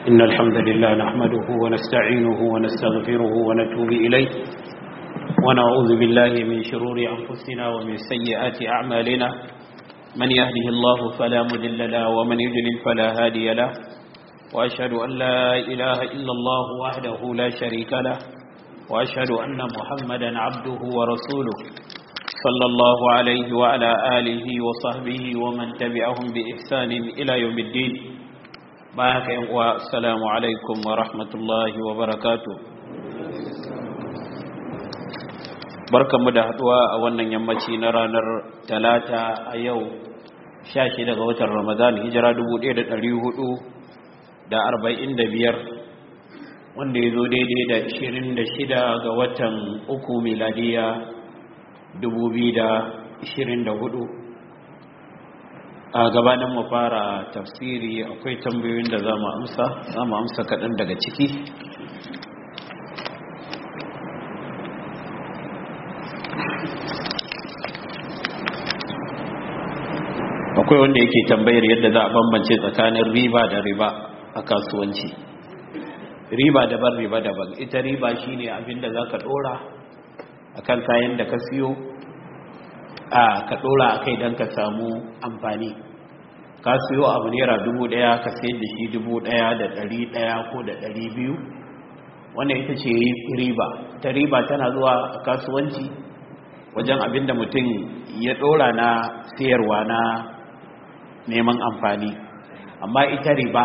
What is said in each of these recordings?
إن الحمد لله نحمده ونستعينه ونستغفره ونتوب إليه ونعوذ بالله من شرور أنفسنا ومن سيئات أعمالنا من يهده الله فلا مذل له ومن يضلل فلا هادي له وأشهد أن لا إله إلا الله وحده لا شريك له وأشهد أن محمدا عبده ورسوله صلى الله عليه وعلى آله وصحبه ومن تبعهم بإحسان إلى يوم الدين بارك والسلام عليكم ورحمة الله وبركاته barkanmu da haduwa a wannan yammaci na ranar talata a yau 16 ga watan ramadan hijira 1445 wanda ya zo daidai da 26 ga watan uku miladiya 2024 a gabanin mu fara tafsiri akwai tambayoyin da za mu amsa za mu amsa kaɗan daga ciki akwai wanda yake tambayar yadda za a bambance tsakanin riba da riba a kasuwanci riba daban riba daban ita riba shine abinda za ka ɗora akan kayan da ka siyo a ka dora a kai don ka samu amfani ka siyo abu naira dubu daya ka sayar da shi dubu daya da dari daya ko da dari biyu wannan ita ce riba ta riba tana zuwa a kasuwanci wajen abin da mutum ya dora na sayarwa na neman amfani amma ita riba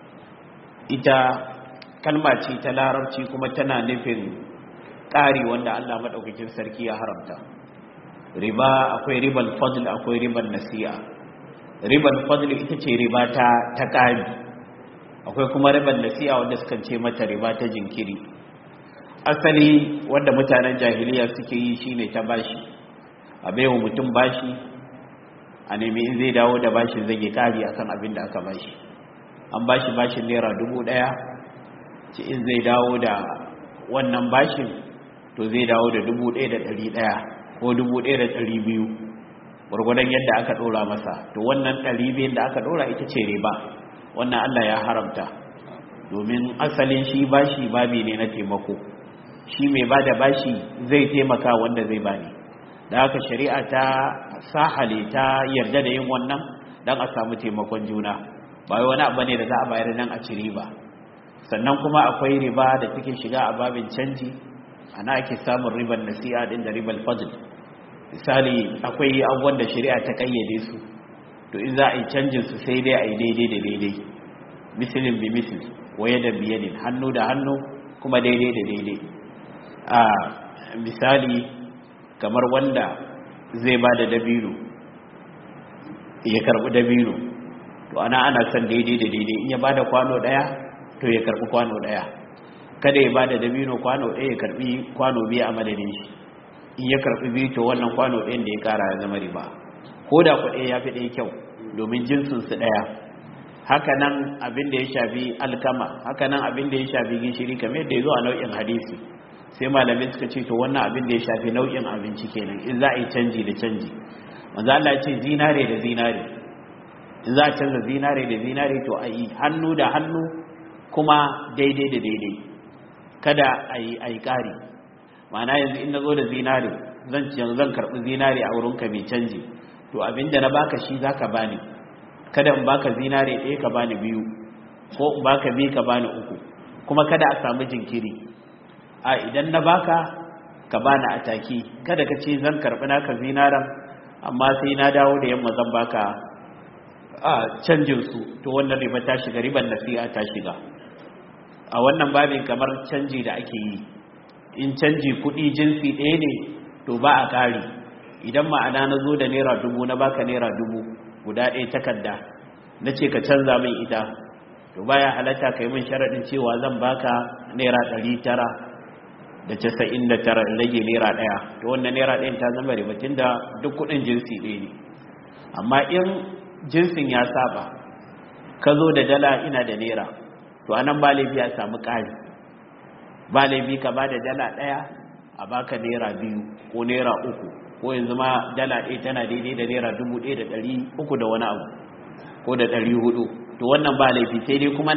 ita kalma ce ta larabci kuma tana nufin ƙari wanda Allah maɗaukakin sarki ya haramta riba akwai riban fadl akwai riban nasi'a riban fadl ita ce riba ta ta ƙari akwai kuma riban nasi'a wanda suka ce mata riba ta jinkiri asali wanda mutanen jahiliya suke yi shine ta bashi a baiwa mutum bashi a nemi in zai dawo da bashin zai yi ƙari akan abin da aka bashi an bashi bashin naira dubu ɗaya ce in zai dawo da wannan bashin to zai dawo da dubu ɗaya da ɗari ɗaya ko dubu ɗaya da ɗari biyu gwargwadon yadda aka ɗora masa to wannan ɗari biyun da aka ɗora ita ce riba wannan allah ya haramta domin asalin shi bashi babi ne na taimako shi mai ba da bashi zai taimaka wanda zai bani da haka shari'a ta sahale ta yarda da yin wannan don a samu taimakon juna ba wani abu ne da za a bayar nan a ci riba sannan kuma akwai riba da take shiga a babin canji ana ake samun ribar nasi'a din da ribar fadl misali akwai abubuwan da shari'a ta kayyade su to in za a yi canjin su sai dai a yi daidai da daidai misilin bi misil waye da biyadin hannu da hannu kuma daidai da daidai a misali kamar wanda zai ba da dabino ya karbi dabino to ana ana son daidai da daidai in ya ba da kwano daya to ya karbi kwano daya kada ya bada dabino kwano ɗaya ya karbi kwano biyu a madadin shi in ya karbi biyu to wannan kwano ɗayan da ya kara ya zama riba ko da ku ɗaya ya fi ɗaya kyau domin jinsin su ɗaya haka nan abin da ya shafi alkama haka nan abin da ya shafi gishiri kamar yadda ya zo a nau'in hadisi sai malamai suka ce to wannan abin da ya shafi nau'in abinci kenan in za a yi canji da canji manzo Allah ya ce zinare da zinare in za a canza zinare da zinare to a yi hannu da hannu kuma daidai da daidai kada a yi ƙari ma'ana yanzu in na zo da zinari zan zan karɓi zinari a wurinka mai canji to abinda na baka shi za ka bani kada in baka zinari ɗaya ka bani biyu ko in baka biyu ka bani uku kuma kada a samu jinkiri a idan na baka ka bani a taki kada ka ce zan karɓi naka zinaran amma sai na dawo da yamma zan baka a canjinsu to wannan riba ta shiga riban nasi'a ta shiga a wannan babin kamar canji da ake yi in canji kudi jinsi ɗaya ne to ba a ƙari idan ma'ana na zo da naira dubu na baka naira dubu guda ɗaya takarda na ce ka canza min ita to baya halatta ka yi min sharaɗin cewa zan baka naira ɗari tara da casa'in da tara rage naira ɗaya to wannan naira ɗayan ta zama ribatin da duk kuɗin jinsi ɗaya ne amma in jinsin ya saba ka zo da dala ina da naira to anan ba laifi a samu ƙari ba laifi ka ba da dala ɗaya a baka naira biyu ko naira uku ko yanzu ma dala ɗaya tana daidai da naira dubu ɗaya da ɗari uku da wani abu ko da ɗari hudu to wannan ba laifi sai dai kuma nan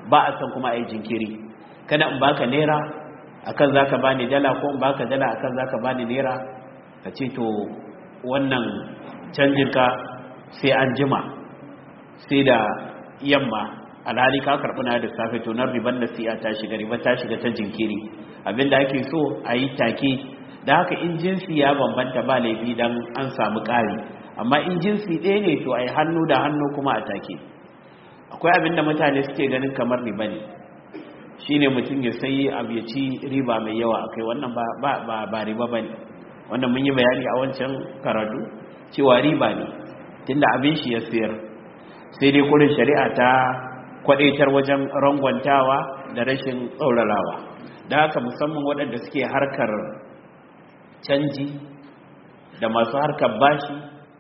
ba a san kuma a yi jinkiri kada in baka naira akan zaka bani dala ko in baka dala akan zaka bani naira ka ce to wannan canjin ka sai an jima sai da yamma alhali ka karɓi na da safe to nan riban da siya ta shiga riba ta shiga ta jinkiri abinda ake so a yi take da haka in jinsi ya bambanta ba laifi dan an samu ƙari amma in jinsi ɗaya ne to a yi hannu da hannu kuma a take akwai abinda mutane suke ganin kamar riba ne shine mutum ya sayi abu ya ci riba mai yawa akai wannan ba ba riba bane wannan mun yi bayani a wancan karatu cewa riba ne tunda abin shi ya sayar sai dai kurin shari'a ta kwadaitar wajen rangwantawa da rashin tsaurarawa da haka musamman waɗanda suke harkar canji da masu harkar bashi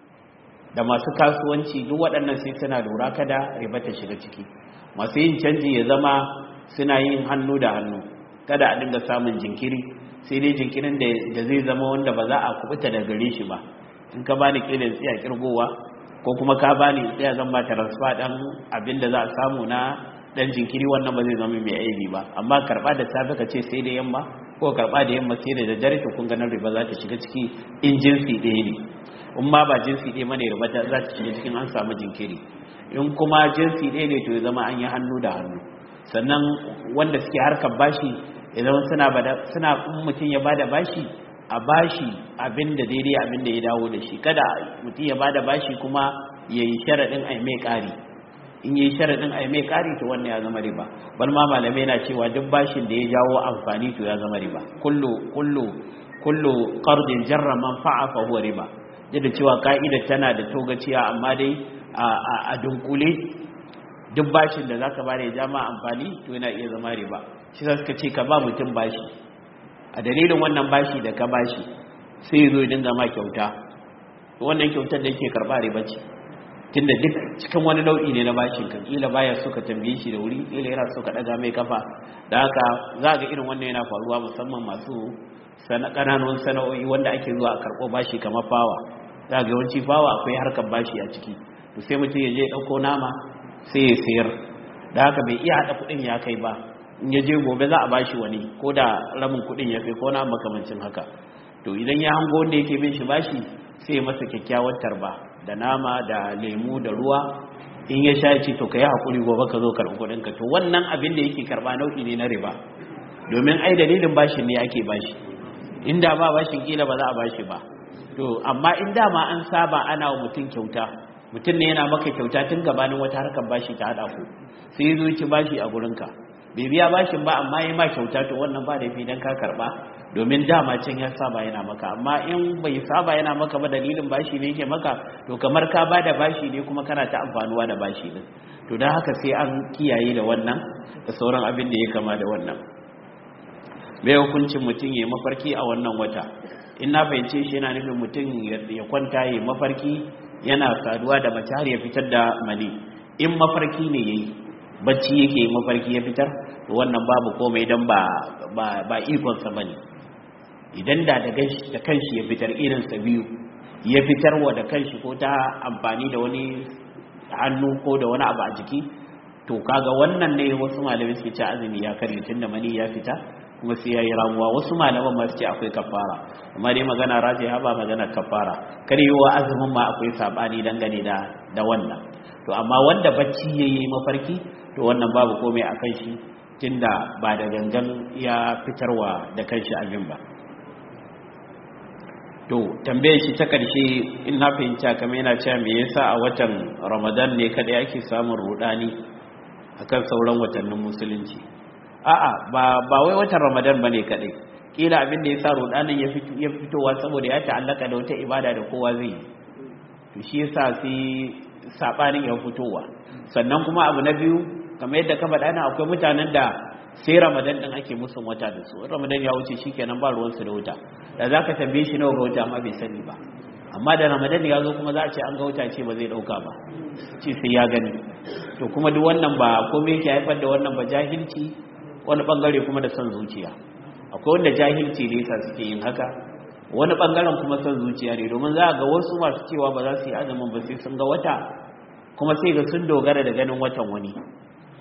da masu kasuwanci duk waɗannan sai suna lura kada riba ta shiga ciki masu yin canji ya zama suna yin hannu da hannu kada a dinga samun jinkiri sai dai jinkirin da zai zama wanda ba za a kubuta da gare shi ba in ka bani kilin tsaya kirgowa ko kuma ka bani tsaya zan ba transfer dan abin da za a samu na dan jinkiri wannan ba zai zama mai aibi ba amma karba da safe ka ce sai da yamma ko karba da yamma sai da daddare to kun ganin riba za ta shiga ciki in jinsi ɗaya ne in ma ba jinsi ɗaya mane riba za ta shiga cikin an samu jinkiri in kuma jinsi ɗaya ne to ya zama an yi hannu da hannu sannan wanda suke harkar bashi idan suna bada suna mutum ya bada bashi a bashi abin da daidai abin da ya dawo da shi kada mutum ya bada bashi kuma ya yi sharaɗin ai mai ƙari in yi sharaɗin ai mai ƙari to wannan ya zama riba bal ma malamai na cewa duk bashin da ya jawo amfani to ya zama riba kullu kullu kullu qardin jarra manfa'a fa huwa riba da cewa ka'idar tana da togaciya amma dai a dunkule duk bashin da zaka bare jama amfani to yana iya zama riba shi za suka ce ka ba mutum bashi a dalilin wannan bashi da ka bashi sai ya zo ya dinga ma kyauta wannan kyautar da yake karba riba ce tunda duk cikin wani nau'i ne na bashin kan kila baya so ka tambaye shi da wuri kila yana so ka daga mai kafa da haka za ga irin wannan yana faruwa musamman masu sana kananun sana'o'i wanda ake zuwa a karɓo bashi kamar fawa za ga yawanci fawa akwai harkar bashi a ciki to sai mutum ya je ya ɗauko nama sai ya sayar da haka bai iya haɗa kuɗin ya kai ba in ya je gobe za a bashi wani ko da rabin kuɗin ya kai ko na makamancin haka to idan ya hango wanda yake bin shi bashi sai ya masa kyakkyawar tarba da nama da lemu da ruwa in ya sha ce to ka yi haƙuri gobe ka zo karɓi kuɗinka to wannan abin da yake karɓa nau'i ne na riba domin ai dalilin bashin ne ake bashi inda ba bashin kila ba za a bashi ba to amma in dama an saba ana wa mutum kyauta mutum ne yana maka kyauta tun gabanin wata harkar bashi ta haɗa ku sai zo ci bashi a gurinka bai biya bashin ba amma ya ma kyauta to wannan ba da fi dan ka karɓa domin dama can ya saba yana maka amma in bai saba yana maka ba dalilin bashi ne yake maka to kamar ka ba da bashi ne kuma kana ta amfanuwa da bashi din to don haka sai an kiyaye da wannan da sauran abin da ya kama da wannan mai hukuncin mutum ya mafarki a wannan wata in na fahimce shi yana nufin mutum ya kwanta ya mafarki yana saduwa da mace har ya fitar da mani in mafarki ne yayi bacci yake mafarki ya fitar to wannan babu komai dan ba ba ba ikon sa bane idan da da da kanshi ya fitar irin sa biyu ya fitarwa da kanshi ko ta amfani da wani hannu ko da wani abu a jiki to kaga wannan ne wasu malamai suke ce azumi ya karye tunda mani ya fita kuma sai yayi ramuwa wasu malaman ma su ce akwai kafara amma dai magana rajiha ba magana kafara karyewa azumin ma akwai sabani dangane da da wannan to amma wanda bacci yayi mafarki to wannan babu komai akan shi tunda ba da gangan ya fitarwa da kanshi abin ba to tambayar shi ta karshe in na fahimta kamar yana cewa me yasa a watan Ramadan ne kada yake samun rudani akan sauran watannin musulunci a'a ba ba wai watan ramadan bane kadai kila abin da yasa rudanin ya fito ya fitowa saboda ya ta'allaka da wata ibada da kowa zai yi to shi yasa sai sabanin ya fitowa sannan kuma abu na biyu kamar yadda ka faɗa na akwai mutanen da sai ramadan din ake musun wata da su ramadan ya wuce shikenan ba ruwansu da wuta da zaka tambaye shi nawa ga wata amma bai sani ba amma da ramadan ya zo kuma za a ce an ga wuta ce ba zai dauka ba ce sai ya gani to kuma duk wannan ba komai yake haifar da wannan ba jahilci wani bangare kuma da son zuciya akwai wanda jahilci ne yasa suke yin haka wani bangaren kuma son zuciya ne domin za a ga wasu masu cewa ba za su yi azumin ba sai sun ga wata kuma sai ga sun dogara da ganin watan wani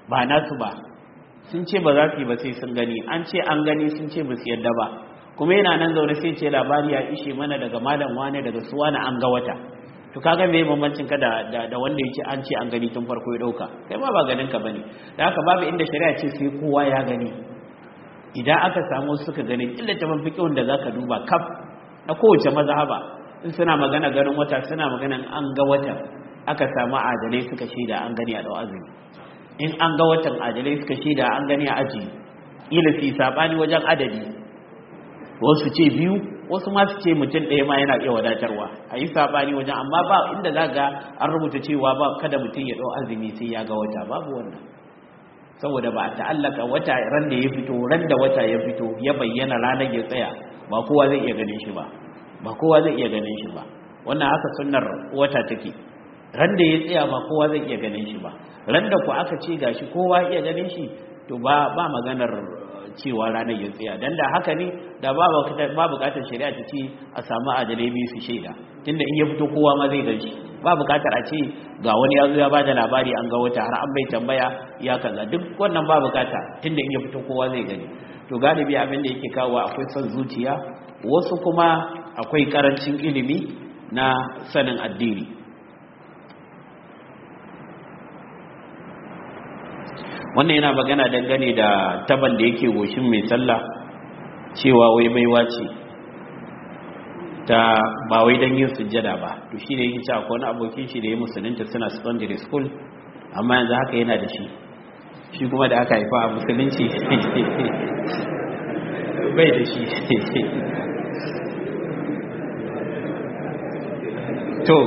ba nasu ba sun ce ba za su yi ba sai sun gani an ce an gani sun ce ba su yadda ba kuma yana nan zaune sai ce labari ya ishe mana daga malam wane daga su wane an ga wata to kaga me bambancin ka da da wanda yake an ce an gani tun farko ya dauka kai ma ba ganin ka bane da haka babu inda shari'a ce sai kowa ya gani idan aka samu suka gani illa ta ban fiqhun da zaka duba kaf na kowace mazhaba in suna magana ganin wata suna maganan an ga wata aka samu adalai suka shaida an gani a dau azumi in an ga watan adalai suka shaida an gani a aji ila fi sabani wajen adadi wasu ce biyu wasu ma su ce mutum ɗaya ma yana iya wadatarwa a yi saɓani wajen amma ba inda za ga an rubuta cewa ba kada mutum ya ɗau azumi sai ya ga wata babu wannan saboda ba a ta'allaka wata ran da ya fito ran da wata ya fito ya bayyana ranar ya tsaya ba kowa zai iya ganin shi ba ba kowa zai iya ganin shi ba wannan haka sunnar wata take ran da ya tsaya ba kowa zai iya ganin shi ba ran da ku aka ce gashi kowa iya ganin shi to ba ba maganar cewa ranar ya tsaya dan da haka ne da ba bukatar shari'a ta ce a samu adalai biyu su shaida tunda in ya fito kowa ma zai gan shi ba bukatar a ce ga wani ya zo ya bada labari an ga wata har an bai tambaya ya kaza duk wannan ba bukata tunda in ya fito kowa zai gani to galibi abin da yake kawo akwai son zuciya wasu kuma akwai karancin ilimi na sanin addini wannan yana magana dangane da taban da yake goshin mai sallah cewa wai baiwa ce ta ba wai don yin sujjada ba to shi ne yake cewa ko wani abokin shi da ya musulunta suna secondary school amma yanzu haka yana da shi shi kuma da aka haifa a musulunci bai da shi to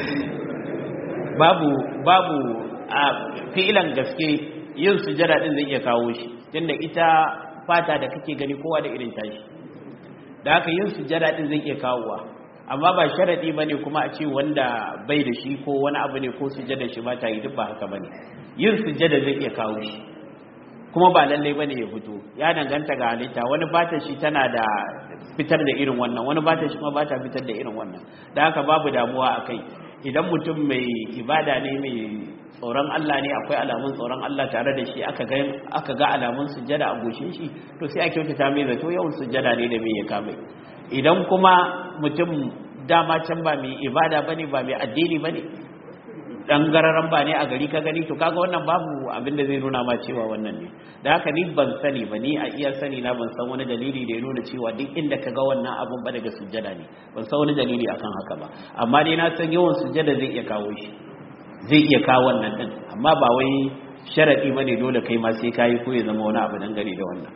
babu babu a fi'ilan gaske yin sujada din zai iya kawo shi tunda ita fata da kake gani kowa da irin tashi da haka yin sujada din zai iya kawowa amma ba sharadi bane kuma a ce wanda bai da shi ko wani abu ne ko sujada shi ba ta yi duk ba haka bane yin sujada zai iya kawo shi kuma ba lallai bane ya fito ya danganta ga halitta wani bata shi tana da fitar da irin wannan wani bata shi kuma bata fitar da irin wannan da haka babu damuwa akai idan mutum mai ibada ne mai tsoron Allah ne akwai alamun tsoron Allah tare da shi aka ga aka ga alamun sujjada a goshin shi to sai a kyautata mai zato yawan sujjada ne da mai ya kame idan kuma mutum dama can ba mai ibada bane ba mai addini bane dan gararan ba ne a gari ka gani to kaga wannan babu abin da zai nuna ma cewa wannan ne da haka ni ban sani ba ni a iya sani na ban san wani dalili da ya nuna cewa duk inda ka ga wannan abun ba daga sujjada ne ban san wani dalili akan haka ba amma dai na san yawan sujjada zai iya kawo shi zai iya kawo wannan din amma ba wai sharadi bane dole kai ma sai kai ko ya zama wani abu dangane da wannan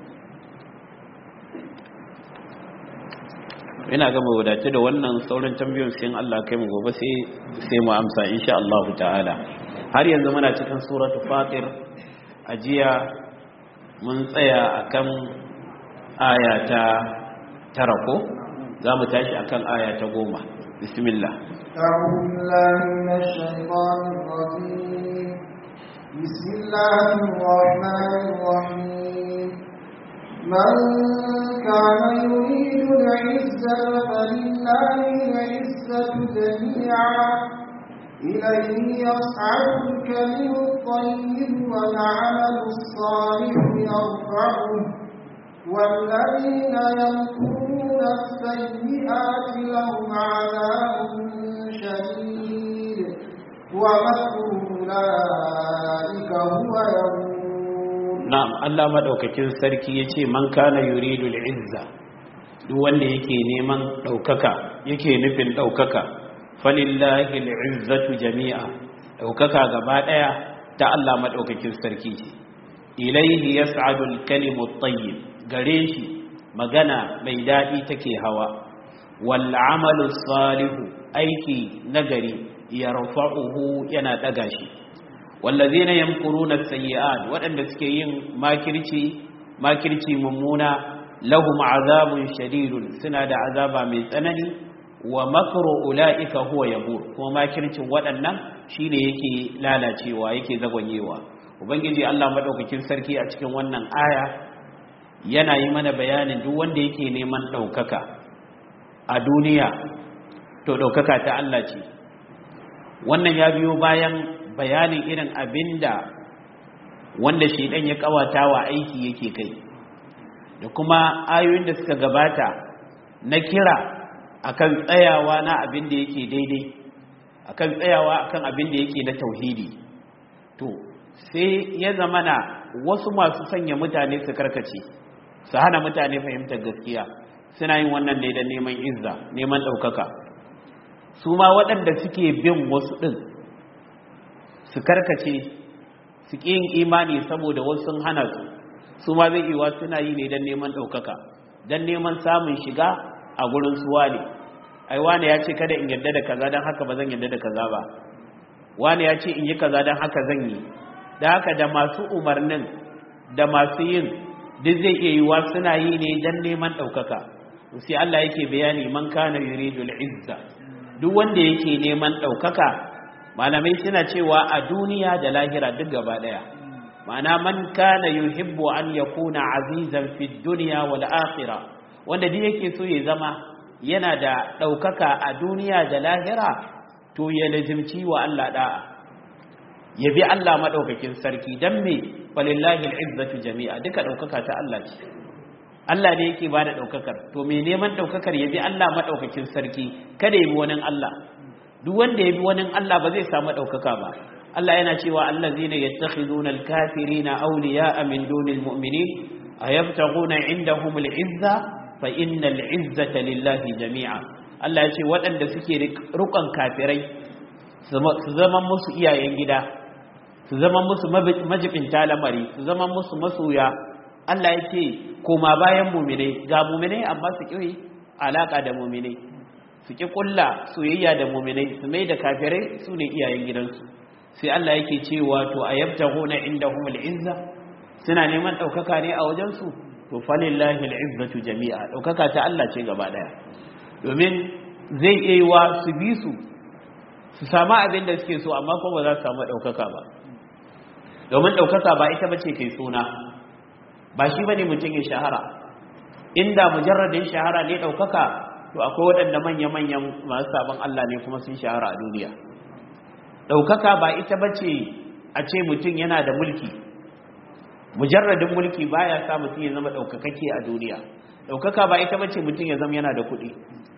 ina gama wadace da wannan sauran tambayoyin sai Allah kai mu gobe sai sai mu amsa insha Allah ta'ala har yanzu muna cikin suratul fatir ajiya mun tsaya akan aya ta tara ko za mu tashi akan aya ta goma bismillah أعوذ بالله من الشيطان الرجيم بسم الله الرحمن الرحيم من كان يريد العزة فلله العزة جميعا إليه يصعد الكلم الطيب والعمل الصالح يرفعه والذين يمكرون السيئات لهم عذاب شديد ومكر أولئك هو يمور na'am Allah madaukakin sarki yace man kana yuridul izza duk wanda yake neman daukaka yake nufin daukaka falillahi al'izzatu jami'a daukaka gaba daya ta Allah madaukakin sarki ce ilaihi yas'adu al-kalimu at-tayyib gare shi magana mai dadi take hawa wal amalu salihu aiki nagari yarfa'uhu yana daga shi wallazina yamkuruna sayyi'at waɗanda suke yin makirci makirci mummuna lahum azabun shadidun suna da azaba mai tsanani wa makru ulaika huwa yabur kuma makircin waɗannan shine yake lalacewa yake zagwanyewa ubangiji Allah madaukakin sarki a cikin wannan aya yana yi mana bayanin duk wanda yake neman ɗaukaka a duniya to ɗaukaka ta Allah ce wannan ya biyo bayan bayanin irin abinda wanda shedan ya kawata wa aiki yake kai da kuma ayoyin da suka gabata na kira akan tsayawa na abin da yake daidai akan tsayawa akan abin da yake na tauhidi to sai ya zamana wasu masu sanya mutane su karkace su hana mutane fahimtar gaskiya suna yin wannan ne da neman izza neman ɗaukaka su ma waɗanda suke bin wasu ɗin su karkace su yin imani saboda wasu sun hana su su ma zai iwa suna yi ne don neman ɗaukaka don neman samun shiga a gurin suwa ne ai wane ya ce kada in yarda da kaza don haka ba zan yarda da kaza ba wane ya ce in yi kaza don haka zan yi da haka da masu umarnin da masu yin duk zai iya yiwa suna yi ne don neman ɗaukaka sai Allah yake bayani man kana yuridul izza duk wanda yake neman ɗaukaka malamai suna cewa a duniya da lahira duk gaba ɗaya ma'ana man kana yuhibbu an yakuna azizan fi dunya wal akhirah wanda duk yake so ya zama yana da ɗaukaka a duniya da lahira to ya lazimci wa Allah da'a ya bi Allah maɗaukakin sarki don me falillahi al'izzatu jami'a duka ɗaukaka ta Allah ce Allah ne yake ba da ɗaukakar to me neman ɗaukakar ya bi Allah maɗaukakin sarki kada ya bi wani Allah duk wanda ya bi wani Allah ba zai samu ɗaukaka ba Allah yana cewa allazina yattakhiduna al-kafirina awliya'a min dunil mu'minin ayabtaghuna indahum al-izza fa innal izzata lillahi jami'a Allah ya ce waɗanda suke rukon kafirai su zama musu iyayen gida su zama musu majibinta lamari su zama musu masoya Allah ya ce koma bayan muminai ga muminai amma su ƙi alaƙa da muminai su ƙi ƙulla soyayya da muminai su mai da kafirai su ne iyayen gidansu sai Allah yake cewa to a yabta gona inda humul izza suna neman ɗaukaka ne a wajensu to falillahi al'izzatu jami'a ɗaukaka ta Allah ce gaba ɗaya domin zai iya yi wa su bi su su samu abin da suke so amma kuma ba za su samu ɗaukaka ba domin ɗaukaka ba ita bace kai suna ba shi bane mutum ya shahara inda mujarradin shahara ne ɗaukaka to akwai waɗanda manya-manyan masu sabon Allah ne kuma sun shahara a duniya ɗaukaka ba ita bace a ce mutum yana da mulki mujarradin mulki baya sa mutum ya zama ɗaukakake a duniya ɗaukaka ba ita bace mutum ya zama yana da kuɗi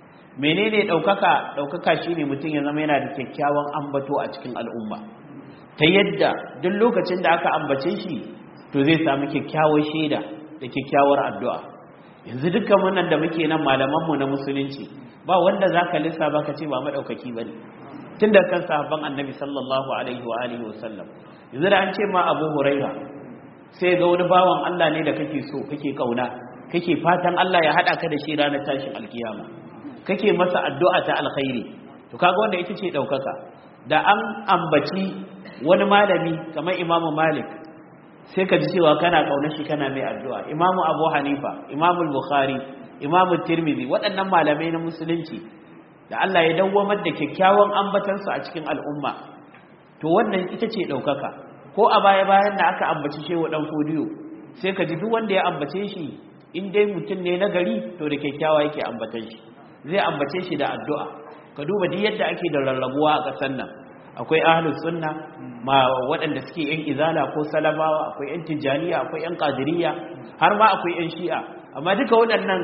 menene ɗaukaka ɗaukaka shine mutum ya zama yana da kyakkyawan ambato a cikin al'umma ta yadda duk lokacin da aka ambace shi to zai samu kyakkyawar shaida da kyakkyawar addu'a yanzu dukkan wannan da muke nan malamanmu na musulunci ba wanda za ka lissa ba ka ce ba maɗaukaki ba ne tun da kan sahabban annabi sallallahu alaihi wa alihi wasallam yanzu da an ce ma abu huraira sai ga wani bawan allah ne da kake so kake kauna kake fatan allah ya haɗa ka da shi ranar tashin alkiyama kake masa addu'a ta alkhairi to kaga wanda ita ce ɗaukaka da an ambaci wani malami kamar imamu malik sai ka ji cewa kana kaunar shi kana mai addu'a imamu abu hanifa imamu bukhari imamu tirmidhi waɗannan malamai na musulunci da Allah ya dawwamar da kyakkyawan ambatansu a cikin al'umma to wannan ita ce ɗaukaka ko a baya bayan da aka ambaci shehu ɗan fodiyo sai ka ji duk wanda ya ambace shi in dai mutum ne na gari to da kyakkyawa yake ambatan shi zai ambace shi da addu'a ka duba duk yadda ake da rarrabuwa a ƙasar nan akwai ahlus sunna ma waɗanda suke yan izala ko salabawa akwai yan tijjaniya akwai yan qadiriyya har ma akwai yan shi'a amma duka waɗannan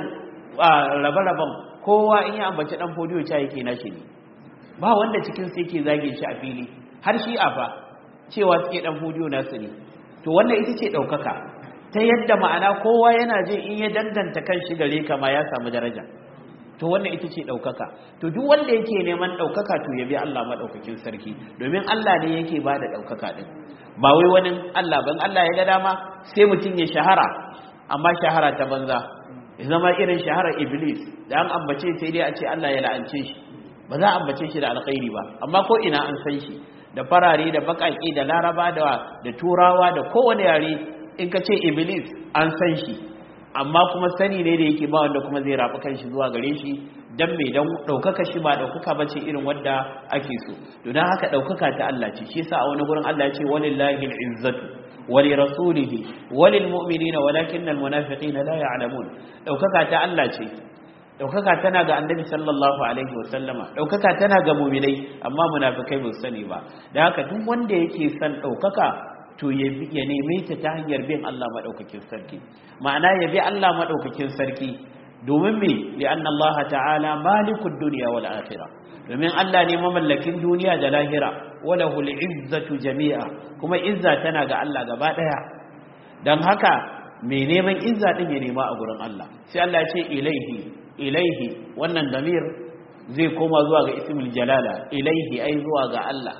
rabe-raben kowa in ya ambaci dan fodiyo cha yake nashi ne ba wanda cikin su yake zage shi a fili har shi'a fa cewa suke dan fodiyo nasu ne to wannan ita ce ɗaukaka ta yadda ma'ana kowa yana jin in ya danganta kan shi gare ka ma ya samu daraja to wannan ita ce ɗaukaka to duk wanda yake neman ɗaukaka to ya bi Allah maɗaukakin sarki domin Allah ne yake ba da ɗaukaka ɗin ba wai wani Allah ban Allah ya ga dama sai mutum ya shahara amma shahara ta banza ya zama irin shaharar iblis da an ambace sai dai a ce Allah ya la'ance shi ba za a ambace shi da alkhairi ba amma ko ina an san shi da farare da baƙaƙe da laraba da da turawa da kowane yare in ka ce iblis an san shi amma kuma sani ne da yake ba wanda kuma zai rafi kanshi zuwa gare shi dan mai dan daukaka shi ba daukaka bace irin wanda ake so to dan haka daukaka ta Allah ce shi yasa a wani gurin Allah ya ce walillahi al-izzatu wali rasulihi walil mu'minina walakinnal munafiqina la ya'lamun daukaka ta Allah ce daukaka tana ga annabi sallallahu alaihi wasallama daukaka tana ga mu'minai amma munafikai ba su sani ba dan haka duk wanda yake son daukaka to ya neme ta ta hanyar bin Allah madaukakin sarki ma'ana ya bi Allah madaukakin sarki domin me li'anna Allah ta'ala malikud dunya wal akhirah domin Allah ne mamallakin duniya da lahira walahu al'izzatu jami'a kuma izza tana ga Allah gaba daya dan haka mai neman izza din ya nema a gurin Allah sai Allah ya ce ilaihi ilaihi wannan damir zai koma zuwa ga ismul jalala ilaihi ai zuwa ga Allah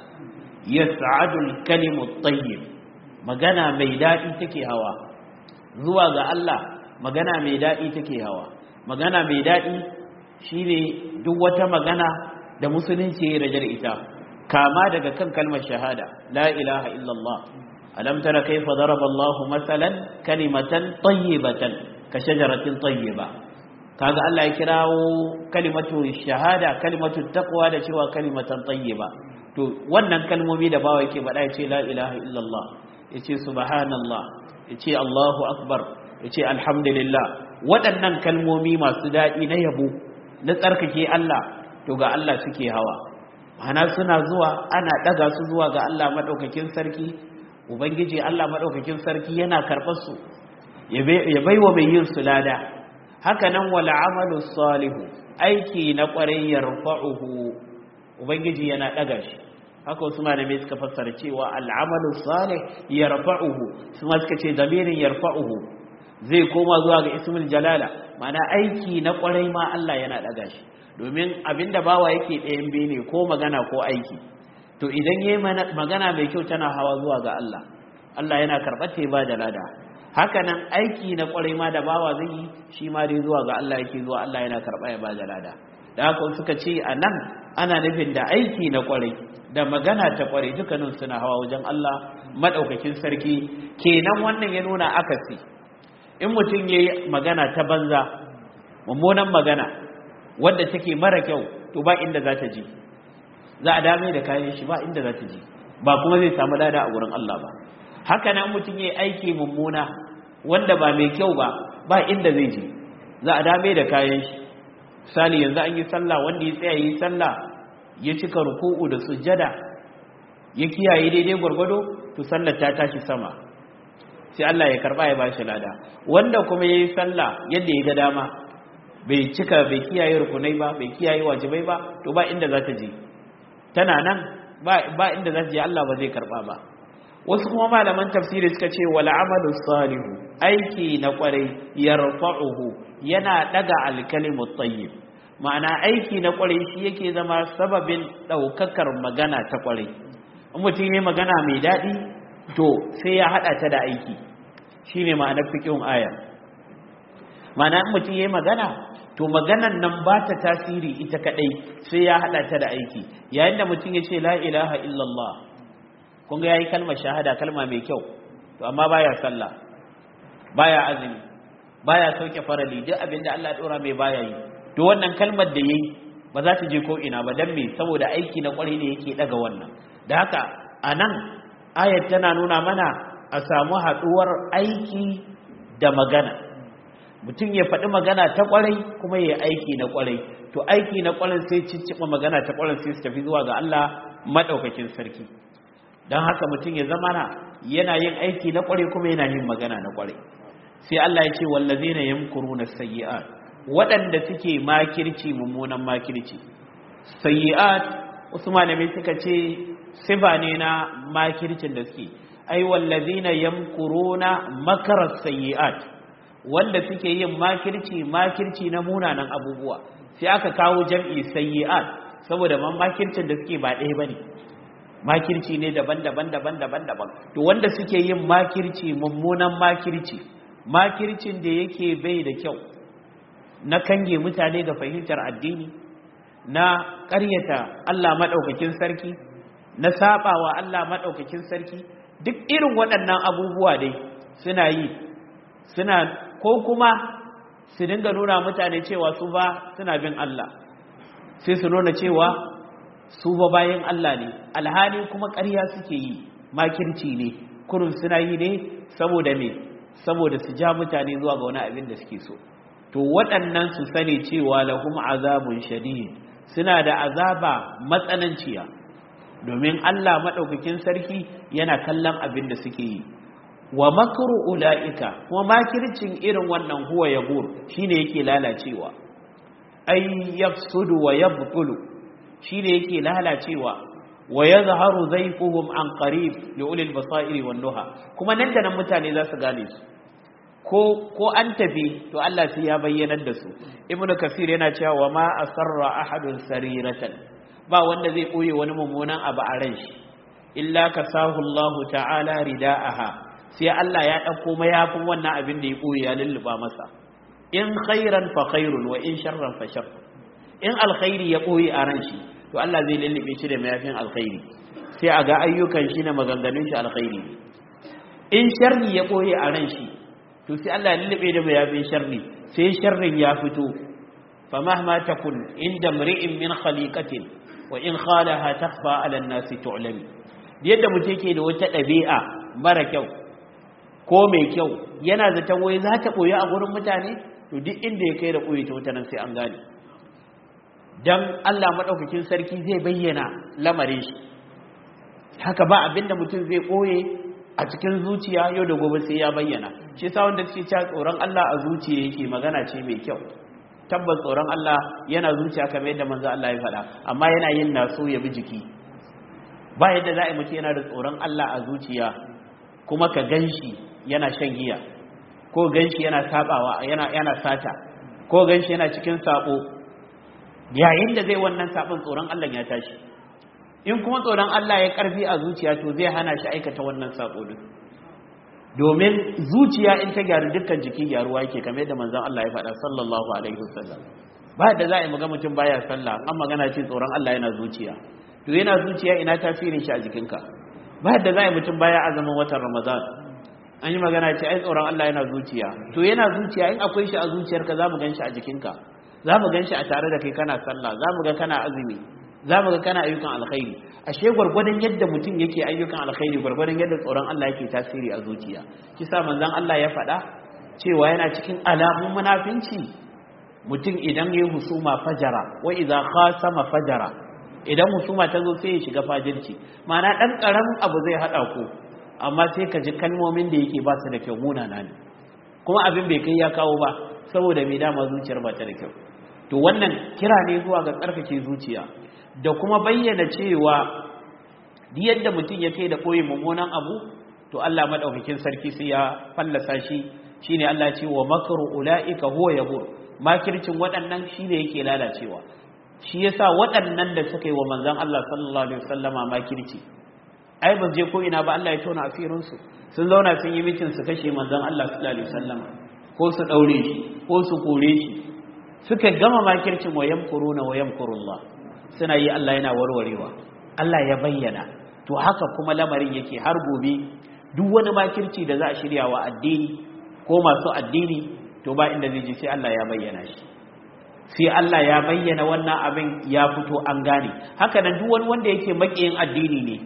yas'adul kalimut tayyib magana mai dadi take hawa zuwa ga Allah magana mai dadi take hawa magana mai dadi shine duk wata magana da musulunci ya rajar ita kama daga kan kalmar shahada la ilaha illallah alam tara kayfa daraba Allahu masalan kalimatan tayyibatan ka shajaratin tayyiba kaga Allah ya kirawo kalimatu shahada kalimatu taqwa da cewa kalimatan tayyiba to wannan kalmomi da bawa yake faɗa yace la ilaha illallah yace subhanallah yace Allahu akbar yace alhamdulillah waɗannan kalmomi masu daɗi na yabo na tsarkake Allah to ga Allah suke hawa ana suna zuwa ana daga su zuwa ga Allah madaukakin sarki ubangiji Allah madaukakin sarki yana karɓar su ya baiwa mai yin su lada haka nan wal amalu salihu aiki na kwarai yarfa'uhu ubangiji yana daga shi haka wasu malamai suka fassara cewa al amalu salih yarfa'uhu su ma suka ce damirin yarfa'uhu zai koma zuwa ga ismul jalala ma'ana aiki na kwarai ma Allah yana daga shi domin abinda bawa yake ɗayan biyu ne ko magana ko aiki to idan yayi magana mai kyau tana hawa zuwa ga Allah Allah yana karɓar ta ba da lada haka nan aiki na kwarai ma da bawa zai yi shi ma dai zuwa ga Allah yake zuwa Allah yana karɓa ya ba da lada da haka suka ce a nan ana nufin da aiki na kwarai da magana ta kwarai dukkanin suna hawa wajen Allah madaukakin sarki kenan wannan ya nuna akasi in mutum yayi magana ta banza mummunan magana wadda take mara kyau to ba inda za ta ji za a dame da kayan shi ba inda za ta ji ba kuma zai samu lada a gurin Allah ba haka nan mutum yayi aiki mummuna wanda ba mai kyau ba ba inda zai ji za a dame da kayan shi misali yanzu an yi sallah wanda ya tsaya yi sallah ya cika ruku'u da sujjada ya kiyaye daidai gwargwado to sallar ta tashi sama sai Allah ya karba ya bashi lada wanda kuma yayi sallah yadda ya ga dama bai cika bai kiyaye rukunai ba bai kiyaye wajibai ba to ba inda za ta je tana nan ba inda za ta je Allah ba zai karba ba wasu kuma malaman tafsiri suka ce wal amalu salihu aiki na kwarai yarfa'uhu yana daga alkalimu tayyib ma'ana aiki na kwarai shi yake zama sababin daukakar magana ta kwarai in mutum yayi magana mai dadi to sai ya hada ta da aiki shine ma'anar fiqhun aya ma'ana in mutum yayi magana to maganan nan ba ta tasiri ita kadai sai ya hada ta da aiki yayin da mutum ya ce la ilaha illallah kun ga yayi kalmar shahada kalma mai kyau to amma baya sallah baya azumi baya sauke farali duk abin da Allah ya dora mai baya yi to wannan kalmar da yayi ba za ta je ko ina ba dan me saboda aiki na kwarai ne yake daga wannan da haka anan ayat tana nuna mana a samu haduwar aiki da magana mutum ya faɗi magana ta kwarai kuma ya aiki na kwarai to aiki na kwarai sai cicciɓa magana ta kwarai sai su tafi zuwa ga Allah madaukakin sarki don haka mutum ya zama na yana yin aiki na kwarai kuma yana yin magana na kwarai sai Allah ya ce wallazina yamkuruna sayyi'at waɗanda suke makirci mummunan makirci sayyi'at wasu malamai suka ce sifa ne na makircin da suke ai wallazina yamkuruna makarar sayyi'at wanda suke yin makirci makirci na munanan abubuwa sai aka kawo jam'i sayyi'at saboda man makircin da suke ba ɗaya bane makirci ne daban-daban daban-daban daban to wanda suke yin makirci mummunan makirci makircin da yake bai da kyau na kange mutane ga fahimtar addini na ƙaryata Allah maɗaukakin sarki na saɓawa Allah maɗaukakin sarki duk irin waɗannan abubuwa dai suna yi suna ko kuma su dinga nuna mutane cewa su ba suna bin Allah sai su nuna cewa su ba bayan Allah ne alhali kuma ƙarya suke yi makirci ne kurun suna yi ne saboda me saboda su ja mutane zuwa ga wani abin da suke so to waɗannan su sani cewa lahum azabun shadid suna da azaba matsananciya domin Allah madaukakin sarki yana kallon abin da suke yi wa makru ulaika kuma makircin irin wannan huwa yabur shine yake lalacewa ay yafsudu wa yabtulu shine yake lalacewa wa yadhharu zayfuhum an qarib li ulil basairi wan nuha kuma nan da nan mutane za su gane su ko ko an tafi to Allah sai ya bayyanar da su ibnu kasir yana cewa wa ma asarra ahadun sariratan ba wanda zai boye wani mummunan abu a ran shi illa kasahu Allah ta'ala ridaaha sai Allah ya dauko mayafin wannan abin da ya boye ya lulluba masa in khairan fa khairun wa in sharran fa shar in alkhairi ya boye a ran shi to Allah zai lullube shi da mayafin alkhairi sai a ga ayyukan shi na maganganun shi alkhairi in sharri ya boye a ran shi to sai Allah ya lullube da mayafin sharri sai sharrin ya fito fa mahma takun inda mri'in min khaliqatin wa in khalaha takhfa 'ala an-nasi tu'lami yadda mutum yake da wata ɗabi'a mara kyau ko mai kyau yana zaton wai za ta ɓoye a gurin mutane to duk inda ya kai da ɓoye ta wuta nan sai an gane dan Allah maɗaukakin sarki zai bayyana lamarin shi haka ba abinda mutum zai ɓoye a cikin zuciya yau da gobe sai ya bayyana shi sa wanda suke cewa tsoron Allah a zuciya yake magana ce mai kyau tabbas tsoron Allah yana zuciya kamar yadda manzo Allah ya faɗa amma yana yin naso ya bi jiki ba yadda za a yi mutum yana da tsoron Allah a zuciya kuma ka ganshi yana shan giya ko ganshi yana sabawa yana yana sata ko ganshi yana cikin sabo yayin da zai wannan sabon tsoron Allah ya tashi in kuma tsoron Allah ya karfi a zuciya to zai hana shi aikata wannan sabo din domin zuciya in ta gyaru dukkan jiki gyaruwa yake kamar yadda manzon Allah ya faɗa sallallahu alaihi wasallam ba da za a yi maga mutum baya sallah an magana ce tsoron Allah yana zuciya to yana zuciya ina tasirin shi a jikinka ba da za a yi mutum baya azumin watan ramadan an yi magana ce ai tsoron Allah yana zuciya to yana zuciya in akwai shi a zuciyarka za mu gan shi a jikinka za mu gan shi a tare da kai kana sallah za mu ga kana azumi za mu ga kana ayyukan alkhairi ashe gwargwadon yadda mutum yake ayyukan alkhairi gwargwadon yadda tsoron Allah yake tasiri a zuciya kisa manzon Allah ya faɗa cewa yana cikin alamun munafinci mutum idan ya husuma fajara wa idza khasama fajara idan husuma ta zo sai ya shiga fajirci ma'ana dan karamin abu zai hada ku amma sai ka ji kalmomin da yake ba su da kyau munana ne kuma abin bai kai ya kawo ba saboda mai dama zuciyar ba ta da kyau to wannan kira ne zuwa ga tsarkake zuciya da kuma bayyana cewa duk yadda mutum ya kai da koyi mummunan abu to Allah madaukakin sarki sai ya fallasa shi shine Allah ce wa makru ulaika huwa yabur makircin waɗannan shine yake lalacewa shi yasa waɗannan da suka yi wa manzon Allah sallallahu alaihi wasallama makirci ai ba je ko ina ba Allah ya tona asirin su sun zauna sun yi mitin su kashe manzon Allah sallallahu alaihi wasallama ko su daure shi ko su kore shi suka gama makircin wa yamkuruna wa yamkurullah suna yi Allah yana warwarewa Allah ya bayyana to haka kuma lamarin yake har gobe duk wani makirci da za a shirya wa addini ko masu addini to ba inda zai je sai Allah ya bayyana shi sai Allah ya bayyana wannan abin ya fito an gane haka nan duk wani wanda yake makiyin addini ne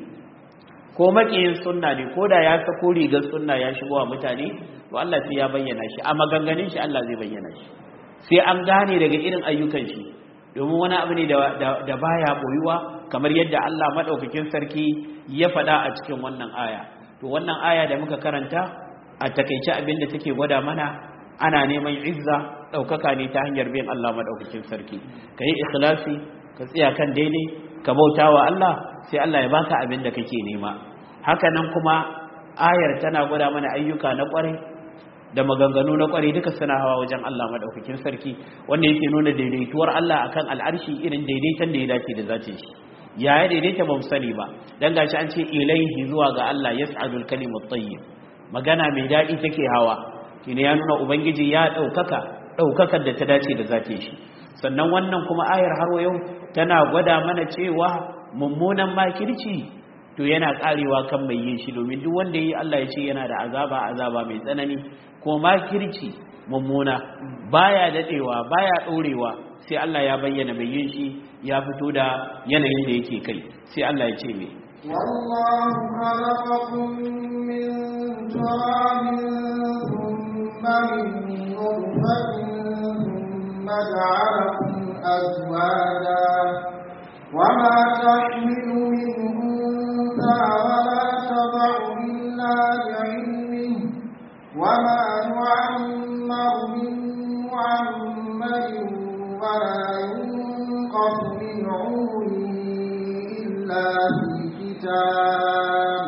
ko makiyin sunna ne ko da ya sako rigar sunna ya shigo wa mutane to Allah sai ya bayyana shi a maganganun shi Allah zai bayyana shi sai an gane daga irin ayyukan shi domin wani abu ne da baya boyuwa kamar yadda Allah madaukakin sarki ya faɗa a cikin wannan aya to wannan aya da muka karanta a takaice abin da take gwada mana ana neman izza ɗaukaka ne ta hanyar bin Allah madaukakin sarki ka yi ikhlasi ka tsaya kan daidai ka bauta wa Allah sai Allah ya baka abin da kake nema haka nan kuma ayar tana gwada mana ayyuka na ƙwarai da maganganu na kware duka suna hawa wajen Allah madaukakin sarki wanda yake nuna daidaituwar Allah akan al'arshi irin daidaiton da ya dace da zace shi ya ya daidaita ba mu sani ba dan gashi an ce ilaihi zuwa ga Allah yas'adul kalimut tayyib magana mai dadi take hawa kine ya nuna ubangiji ya daukaka daukakar da ta dace da zace shi sannan wannan kuma ayar har yau tana gwada mana cewa mummunan makirci to yana karewa kan mai yin shi domin duk wanda yi Allah ya ce yana da azaba azaba mai tsanani ko makirci mummuna baya dadewa baya dorewa sai Allah ya bayyana mai yin shi ya fito da yanayin da yake kai sai Allah ya ce me والله خلقكم من تراب ثم من نطفة ثم جعلكم أزواجا وما تحمل من وما نعمر من معمر ولا ينقص من عمره إلا في كتاب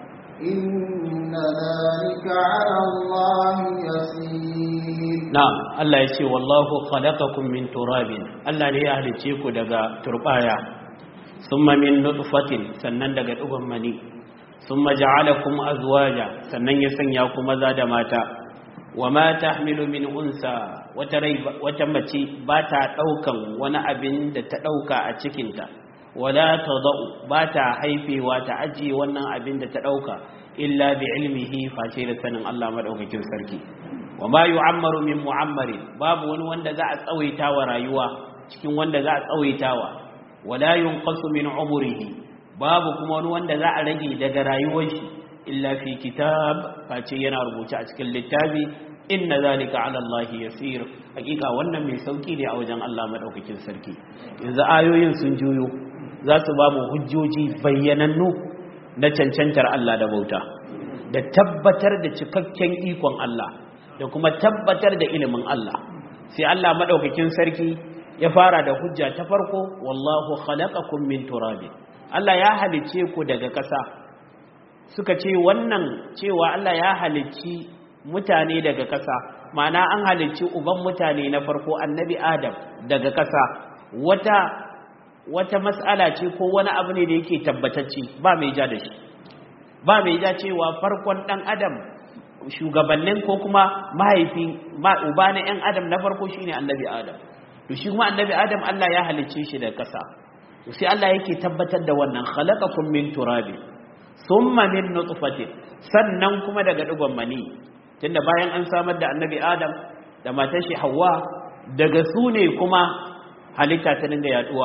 إن ذلك على الله يسير na'am Allah ya ce wallahu khalaqakum min turabin Allah ne ya halice ku daga turbaya thumma min nutfatin sannan daga dugon mani thumma ja'alakum azwaja sannan ya sanya ku maza da mata wama tahmilu min unsa wata rai wata mace ba ta daukan wani abin da ta dauka a cikin ta wala tadau ba ta haifewa ta ajiye wannan abin da ta dauka illa bi ilmihi face da sanin Allah madaukakin sarki wa ma yu'ammaru min mu'ammarin babu wani wanda za a tsawaita wa rayuwa cikin wanda za a tsawaitawa wala yunqasu min umrihi babu kuma wani wanda za a rage daga rayuwar shi illa fi kitab face yana rubuce a cikin littafi inna zalika ala Allah yasir hakika wannan mai sauki ne a wajen Allah madaukakin sarki yanzu ayoyin sun juyo za su ba mu hujjoji bayyanannu na cancantar Allah da bauta da tabbatar da cikakken ikon Allah da kuma tabbatar da ilimin Allah sai Allah madaukakin sarki ya fara da hujja ta farko wallahu khalaqakum min turab Allah ya halice ku daga ƙasa suka ce wannan cewa Allah ya halicci mutane daga ƙasa ma'ana an halicci uban mutane na farko annabi Adam daga ƙasa wata wata mas'ala ce ko wani abu ne da yake tabbatacce ba mai ja da shi ba mai ja cewa farkon dan Adam shugabannin ko kuma mahaifi uba na 'yan adam na farko shine annabi adam to shi kuma annabi adam Allah ya halicce shi da ƙasa to sai Allah yake tabbatar da wannan khalaqakum min turabi thumma min nutfatin sannan kuma daga digon mani tunda bayan an samar da annabi adam da matar shi Hawwa daga su ne kuma halitta ta dinga yaduwa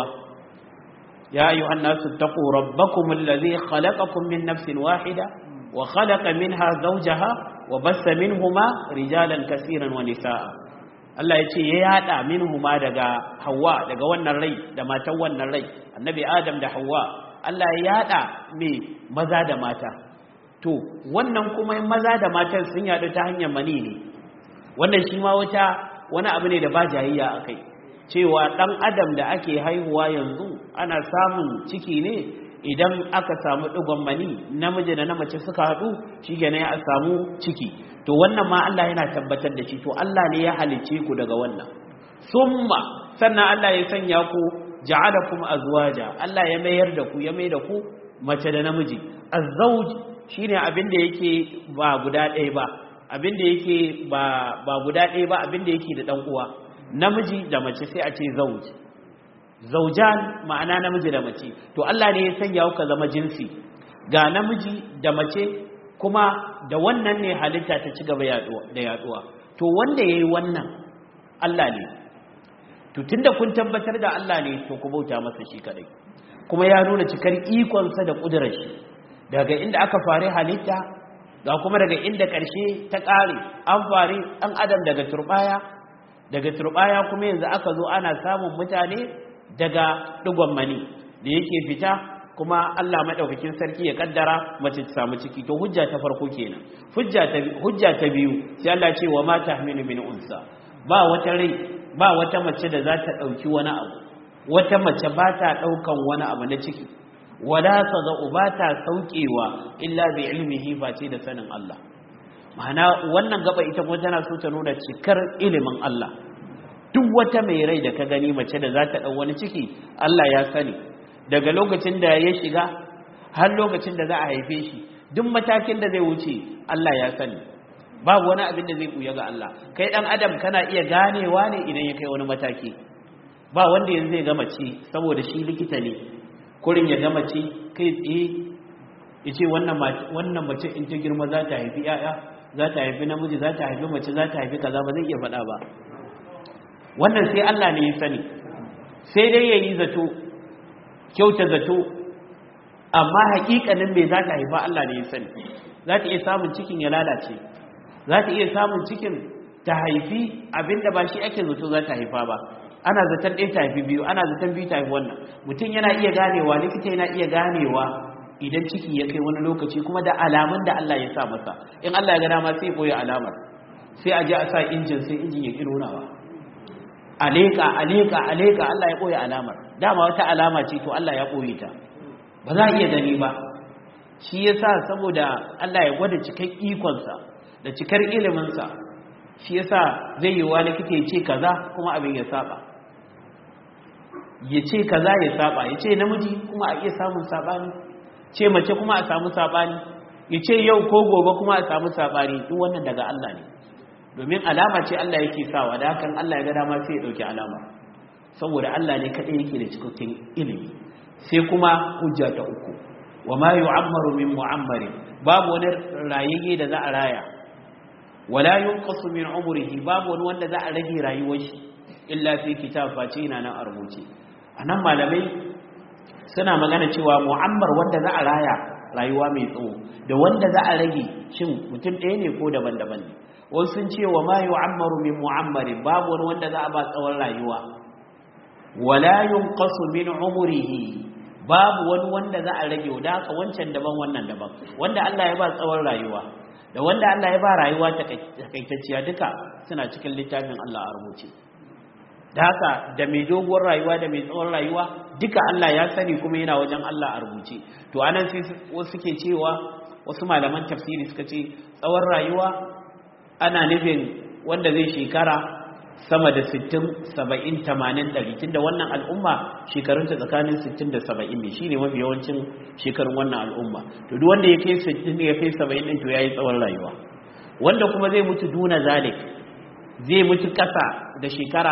ya ayyuhan nasu taqu rabbakum alladhi khalaqakum min nafsin wahida wa khalaqa minha zawjaha wa bassa minhuma rijalan kaseeran wa nisaa Allah yace ya yada minhuma daga Hawwa daga wannan rai da matan wannan rai annabi Adam da Hawwa Allah ya yada me maza da mata to wannan kuma maza da matan sun yadu ta hanyar mani ne wannan shi ma wata wani abu ne da ba jayayya akai cewa dan adam da ake haihuwa yanzu ana samun ciki ne idan aka samu digon mani namiji da na mace suka haɗu shi gane a samu ciki to wannan ma Allah yana tabbatar da shi to Allah ne ya halicce ku daga wannan summa sannan Allah ya sanya ku ja'alakum azwaja Allah ya mayar da ku ya mai da ku mace da namiji azzauj shine abin da yake ba guda ɗaya ba abin da yake ba ba guda ɗaya ba abin da yake da dan uwa namiji da mace sai a ce zauj zaujan ma'ana namiji da mace to Allah ne ya sanya ku zama jinsi ga namiji da mace kuma da wannan ne halitta ta ci gaba da yaduwa to wanda yayi wannan Allah ne to tunda kun tabbatar da Allah ne to ku bauta masa shi kadai kuma ya nuna cikar ikon sa da kudurar shi daga inda aka fare halitta ga kuma daga inda karshe ta kare an fare dan adam daga turbaya daga turbaya kuma yanzu aka zo ana samun mutane daga digon mani da yake fita kuma Allah madaukakin sarki ya kaddara mace ta samu ciki to hujja ta farko kenan hujja ta hujja ta biyu sai Allah ce wa ma tahminu min unsa ba wata rai ba wata mace da za ta dauki wani abu wata mace ba ta daukan wani abu na ciki wala tadau ba ta saukewa illa bi ilmihi ba ce da sanin Allah ma'ana wannan gaba ita kuma tana so ta nuna cikar ilimin Allah duk wata mai rai da ka gani mace da za ta ɗau wani ciki Allah ya sani daga lokacin da ya shiga har lokacin da za a haife shi duk matakin da zai wuce Allah ya sani babu wani abin da zai buya ga Allah kai dan adam kana iya ganewa ne idan ya kai wani mataki ba wanda yanzu zai gama ci saboda shi likita ne kurin ya gama ci kai tsaye ya ce wannan mace in ta girma za ta haifi 'ya'ya za ta haifi namiji za ta haifi mace za ta haifi kaza ba zai iya faɗa ba wannan sai Allah ne ya sani sai dai ya yi zato kyauta zato amma hakikanin mai za ta haifa Allah ne ya sani za ta iya samun cikin ya lalace za ta iya samun cikin ta haifi abinda ba shi ake zato za ta haifa ba ana zaton ɗaya ta haifi biyu ana zaton biyu ta haifi wannan mutum yana iya ganewa likita yana iya ganewa idan ciki ya kai wani lokaci kuma da alamun da Allah ya sa masa in Allah ya ga dama sai boye alamar sai a je a sa injin sai injin ya kironawa a leƙa a leƙa a leƙa Allah ya ɓoye alamar dama wata alama ce to Allah ya ɓoye ta ba za a iya gani ba shi ya sa saboda Allah ya gwada cikar ikonsa da cikar iliminsa shi ya sa zai yi wa likita ya ce kaza kuma abin ya saba ya ce kaza ya saba ya ce namiji kuma a iya samun sabani ce mace kuma a samu sabani ya ce yau ko gobe kuma a samu sabani duk wannan daga Allah ne domin alama ce Allah yake sawa da hakan Allah ya ga dama sai ya dauki alama saboda Allah ne kadai yake da cikakken ilimi sai kuma hujja ta uku wa ma yu'ammaru min mu'ammarin babu wani rayayye da za a raya wala yunqasu min umrihi babu wani wanda za a rage rayuwar shi illa fi kitab face yana nan a rubuce anan malamai suna magana cewa mu'ammar wanda za a raya rayuwa mai tsawo da wanda za a rage shin mutum ɗaya ne ko daban-daban ne wasu sun ce wa ma yu'ammaru min mu'ammari babu wani wanda za a ba tsawon rayuwa wala yunqasu min umrihi babu wani wanda za a rage da haka wancan daban wannan daban wanda Allah ya ba tsawon rayuwa da wanda Allah ya ba rayuwa takaitacciya duka suna cikin littafin Allah a rubuce da haka da mai doguwar rayuwa da mai tsawon rayuwa duka Allah ya sani kuma yana wajen Allah a rubuce to anan sai wasu suke cewa wasu malaman tafsiri suka ce tsawon rayuwa ana nufin wanda zai shekara sama da 60 70 80 100 tunda wannan al'umma shekarunta tsakanin 60 da 70 ne shine mafi yawancin shekarun wannan al'umma to duk wanda ya kai 60 ya kai 70 din to yayi tsawon rayuwa wanda kuma zai mutu duna zalik zai mutu kasa da shekara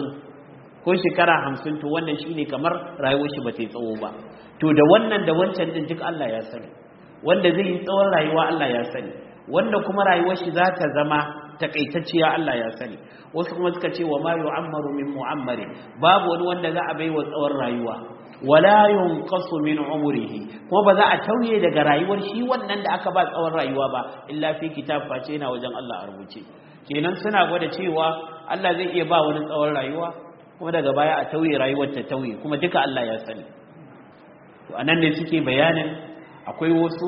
50 ko shekara 50 to wannan shine kamar rayuwar shi ba ta tsawo ba to da wannan da wancan din duk Allah ya sani wanda zai yi tsawon rayuwa Allah ya sani wanda kuma rayuwar shi za ta zama takaitacciya Allah ya sani wasu kuma suka ce wa ma yu'ammaru min mu'ammari babu wani wanda za a bai wa tsawon rayuwa wala yunqasu min umrihi kuma ba za a tauye daga rayuwar shi wannan da aka ba tsawon rayuwa ba illa fi kitab face yana wajen Allah a rubuce kenan suna gwada cewa Allah zai iya ba wani tsawon rayuwa kuma daga baya a tauye rayuwar ta tauye kuma duka Allah ya sani to anan ne suke bayanin akwai wasu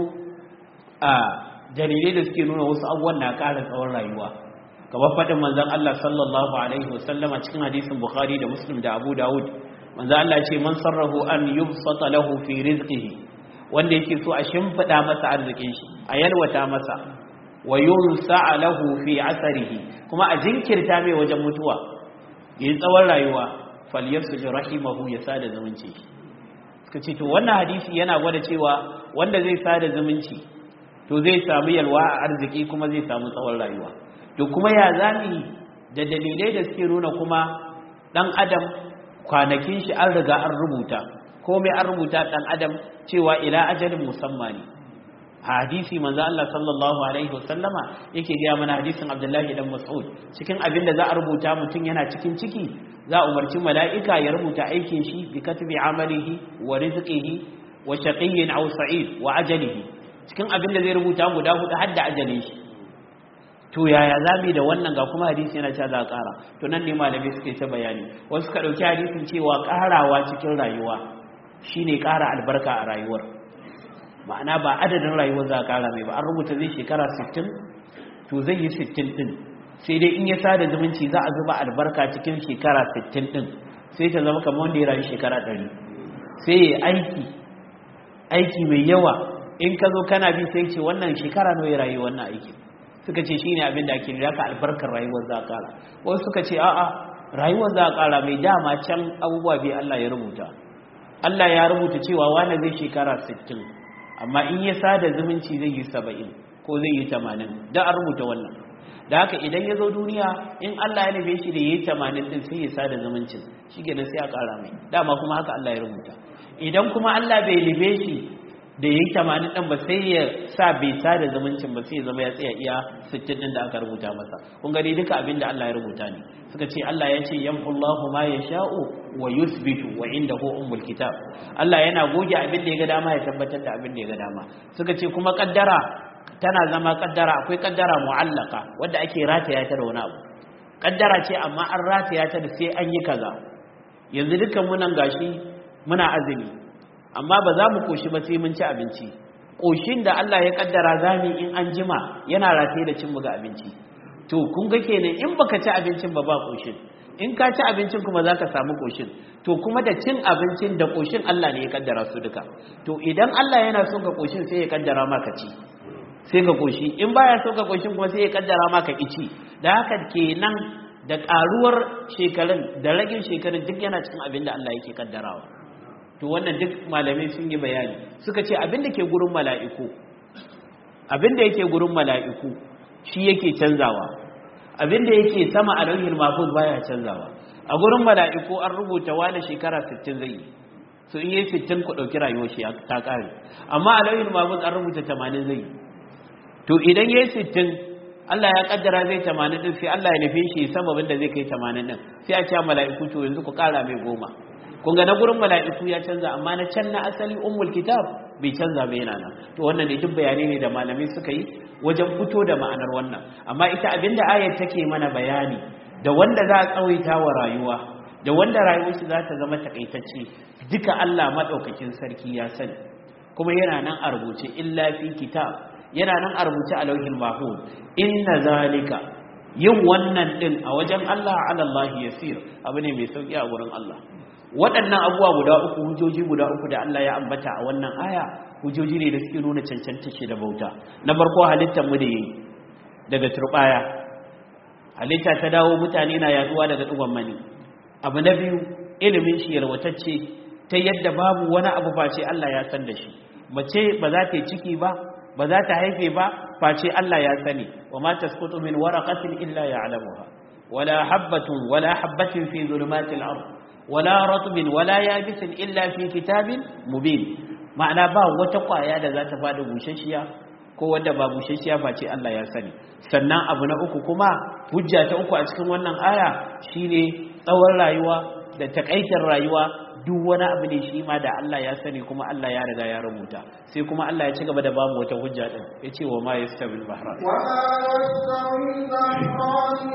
a dalilai da suke nuna wasu abubuwan na ƙara tsawon rayuwa kamar faɗin manzon Allah sallallahu alaihi wasallama cikin hadisin Bukhari da Muslim da Abu Dawud manzon Allah ce man sarrahu an yubsata lahu fi rizqihi wanda yake so a shimfida masa arzikin shi a yalwata masa wa yunsa'a lahu fi asarihi kuma a jinkirta mai wajen mutuwa yayin tsawon rayuwa falyafsuj rahimahu ya sada zumunci suka ce to wannan hadisi yana gwada cewa wanda zai sada zumunci to zai samu yalwa a arziki kuma zai samu tsawon rayuwa to kuma ya zami da dalilai da suke nuna kuma dan adam kwanakin shi an riga an rubuta komai an rubuta dan adam cewa ila ajalin musamma ne hadisi manzo Allah sallallahu alaihi wasallama yake ga mana hadisin Abdullahi dan Mas'ud cikin abin da za a rubuta mutum yana cikin ciki za a umarci mala'ika ya rubuta aikin shi bi katbi amalihi wa rizqihi wa shaqiyyin aw sa'id wa ajalihi cikin abin da zai rubuta guda hudu har da ajalin shi to yaya zamu da wannan ga kuma hadisi yana cewa za a ƙara to nan ne malamai suke ta bayani wasu ka dauki hadisin cewa ƙarawa cikin rayuwa shine ƙara albarka a rayuwar ma'ana ba adadin rayuwar za a ƙara mai ba an rubuta zai shekara 60 to zai yi 60 din sai dai in ya sada zumunci za a zuba albarka cikin shekara 60 din sai ta zama kamar wanda ya rayu shekara 100 sai ya aiki aiki mai yawa in ka zo kana bi sai ce wannan shekara nawa ya rayu wannan aiki suka ce shine abin da ake nuna ka albarkar rayuwar za a kara wasu suka ce a'a rayuwar za a kara mai dama can abubuwa bai Allah ya rubuta Allah ya rubuta cewa wani zai shekara 60 amma in ya sada zumunci zai yi 70 ko zai yi 80 da an rubuta wannan da haka idan ya zo duniya in Allah ya nufe shi da yayi 80 din sai ya sada zumuncin shi sai a kara mai dama kuma haka Allah ya rubuta idan kuma Allah bai nufe shi da ya yi tamanin ɗan ba sai ya sa bai sa da zumuncin ba sai ya zama ya tsaya iya sittin ɗin da aka rubuta masa kun gani duka abin da Allah ya rubuta ne suka ce Allah ya ce yamhullahu ma ya sha'u wa yusbitu wa indahu ummul kitab Allah yana goge abin da ya ga dama ya tabbatar da abin da ya ga dama suka ce kuma kaddara tana zama kaddara akwai kaddara mu'allaka wadda ake rataya ta da wani abu kaddara ce amma an rataya ta da sai an yi kaza yanzu dukkan munan gashi muna azumi amma ba za mu koshi ba sai mun ci abinci ƙoshin da Allah ya kaddara zami in an jima yana rataye da cin mu ga abinci to kun ga kenan in baka ci abincin ba ba koshin in ka ci abincin kuma za ka samu koshin to kuma da cin abincin da koshin Allah ne ya kaddara su duka to idan Allah yana son ka koshin sai ya kaddara maka ci sai ka koshi in baya son ka koshin kuma sai ya kaddara maka ici da haka kenan da karuwar shekarun da ragin shekarun duk yana cikin abin da Allah yake kaddarawa to wannan duk malamai sun yi bayani suka ce abin da ke gurin mala'iku abin da yake gurin mala'iku shi yake canzawa abin da yake sama a lauhin mafuz baya canzawa a gurin mala'iku an rubuta wani shekara 60 zai yi so in yi 60 ku ɗauki rayuwar shi ta ƙare amma a lauhin mafuz an rubuta 80 zai yi to idan ya yi 60 Allah ya kaddara zai 80 din sai Allah ya nufi shi sababin da zai kai 80 din sai a ce mala'iku to yanzu ku ƙara mai goma kun ga na gurin mala'iku ya canza amma na can na asali ummul kitab bai canza ba yana nan to wannan ne duk bayanai ne da malamai suka yi wajen fito da ma'anar wannan amma ita abinda ayar take mana bayani da wanda za a tsawaita wa rayuwa da wanda rayuwar shi za ta zama takaitacce duka Allah madaukakin sarki ya sani kuma yana nan a rubuce illa fi kitab yana nan a rubuce a lauhin mahfuz inna zalika yin wannan din a wajen Allah ala Allah yasir abu ne mai sauki a wurin Allah waɗannan abubuwa guda uku hujjoji guda uku da Allah ya ambata a wannan aya hujjoji ne da suke nuna cancanta shi da bauta na farko halittar mu da yayi daga turbaya halitta ta dawo mutane na yaduwa daga dugon mani abu na biyu ilimin shi yarwatacce ta yadda babu wani abu face Allah ya san da shi mace ba za ta yi ciki ba ba za ta haife ba face Allah ya sani wa ma tasqutu min waraqatin illa ya'lamuha wala habatun wala habatin fi zulumatil ard wala ratbin wala yabisin illa fi kitabin mubin ma'ana ba wata kwaya da za ta bada bushashiya ko wanda ba bushashiya ba ce Allah ya sani sannan abu na uku kuma hujja ta uku a cikin wannan aya shine tsawon rayuwa da takaitar rayuwa duk wani abu ne shi ma da Allah ya sani kuma Allah ya riga ya rubuta sai kuma Allah ya ci gaba da bamu wata hujja din yace wa ma yastabil bahran wa yastawi bahran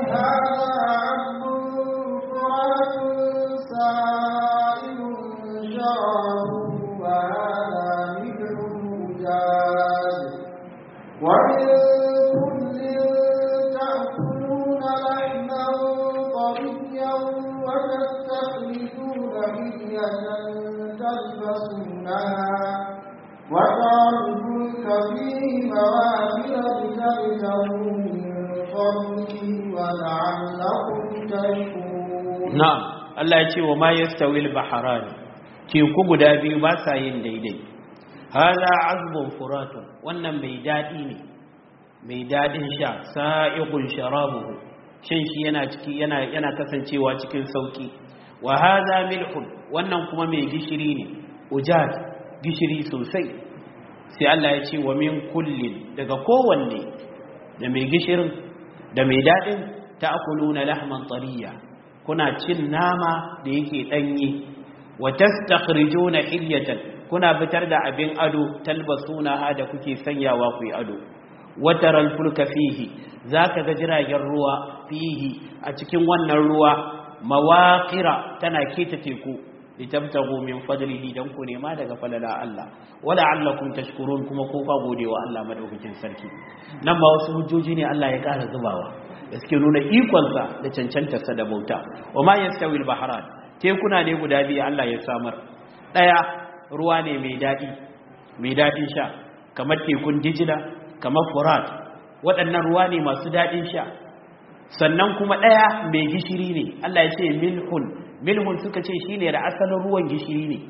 na'am Allah ya ce wa ma yastawil baharan teku guda biyu ba sa yin daidai hada azbun furatun wannan mai dadi ne mai dadin sha sa'iqun sharabuhu shan shi yana ciki yana yana kasancewa cikin sauki wa hada milhun wannan kuma mai gishiri ne ujad gishiri sosai sai Allah ya ce wa min kullin daga kowanne da mai gishirin da mai dadin ta'kuluna lahman tariya kuna cin nama da yake danye wa tastakhrijuna hilyatan kuna fitar da abin ado talbasuna ha da kuke sanyawa ku yi ado wa taral fulka fihi zaka ga jiragen ruwa fihi a cikin wannan ruwa mawaqira tana keta teku litabtagu min fadlihi dan ku nema daga falala Allah wala allakum tashkurun kuma ko ka gode wa Allah madaukakin sarki nan ba wasu hujjoji ne Allah ya kara zubawa da suke nuna ikonsa da cancantarsa da bauta wa ma yastawi al-bahran tekuna ne guda biyu Allah ya samar daya ruwa ne mai dadi mai dadin sha kamar tekun Dijila kamar Furat waɗannan ruwa ne masu dadin sha sannan kuma daya mai gishiri ne Allah ya ce milhun milhun suka ce shine da asalin ruwan gishiri ne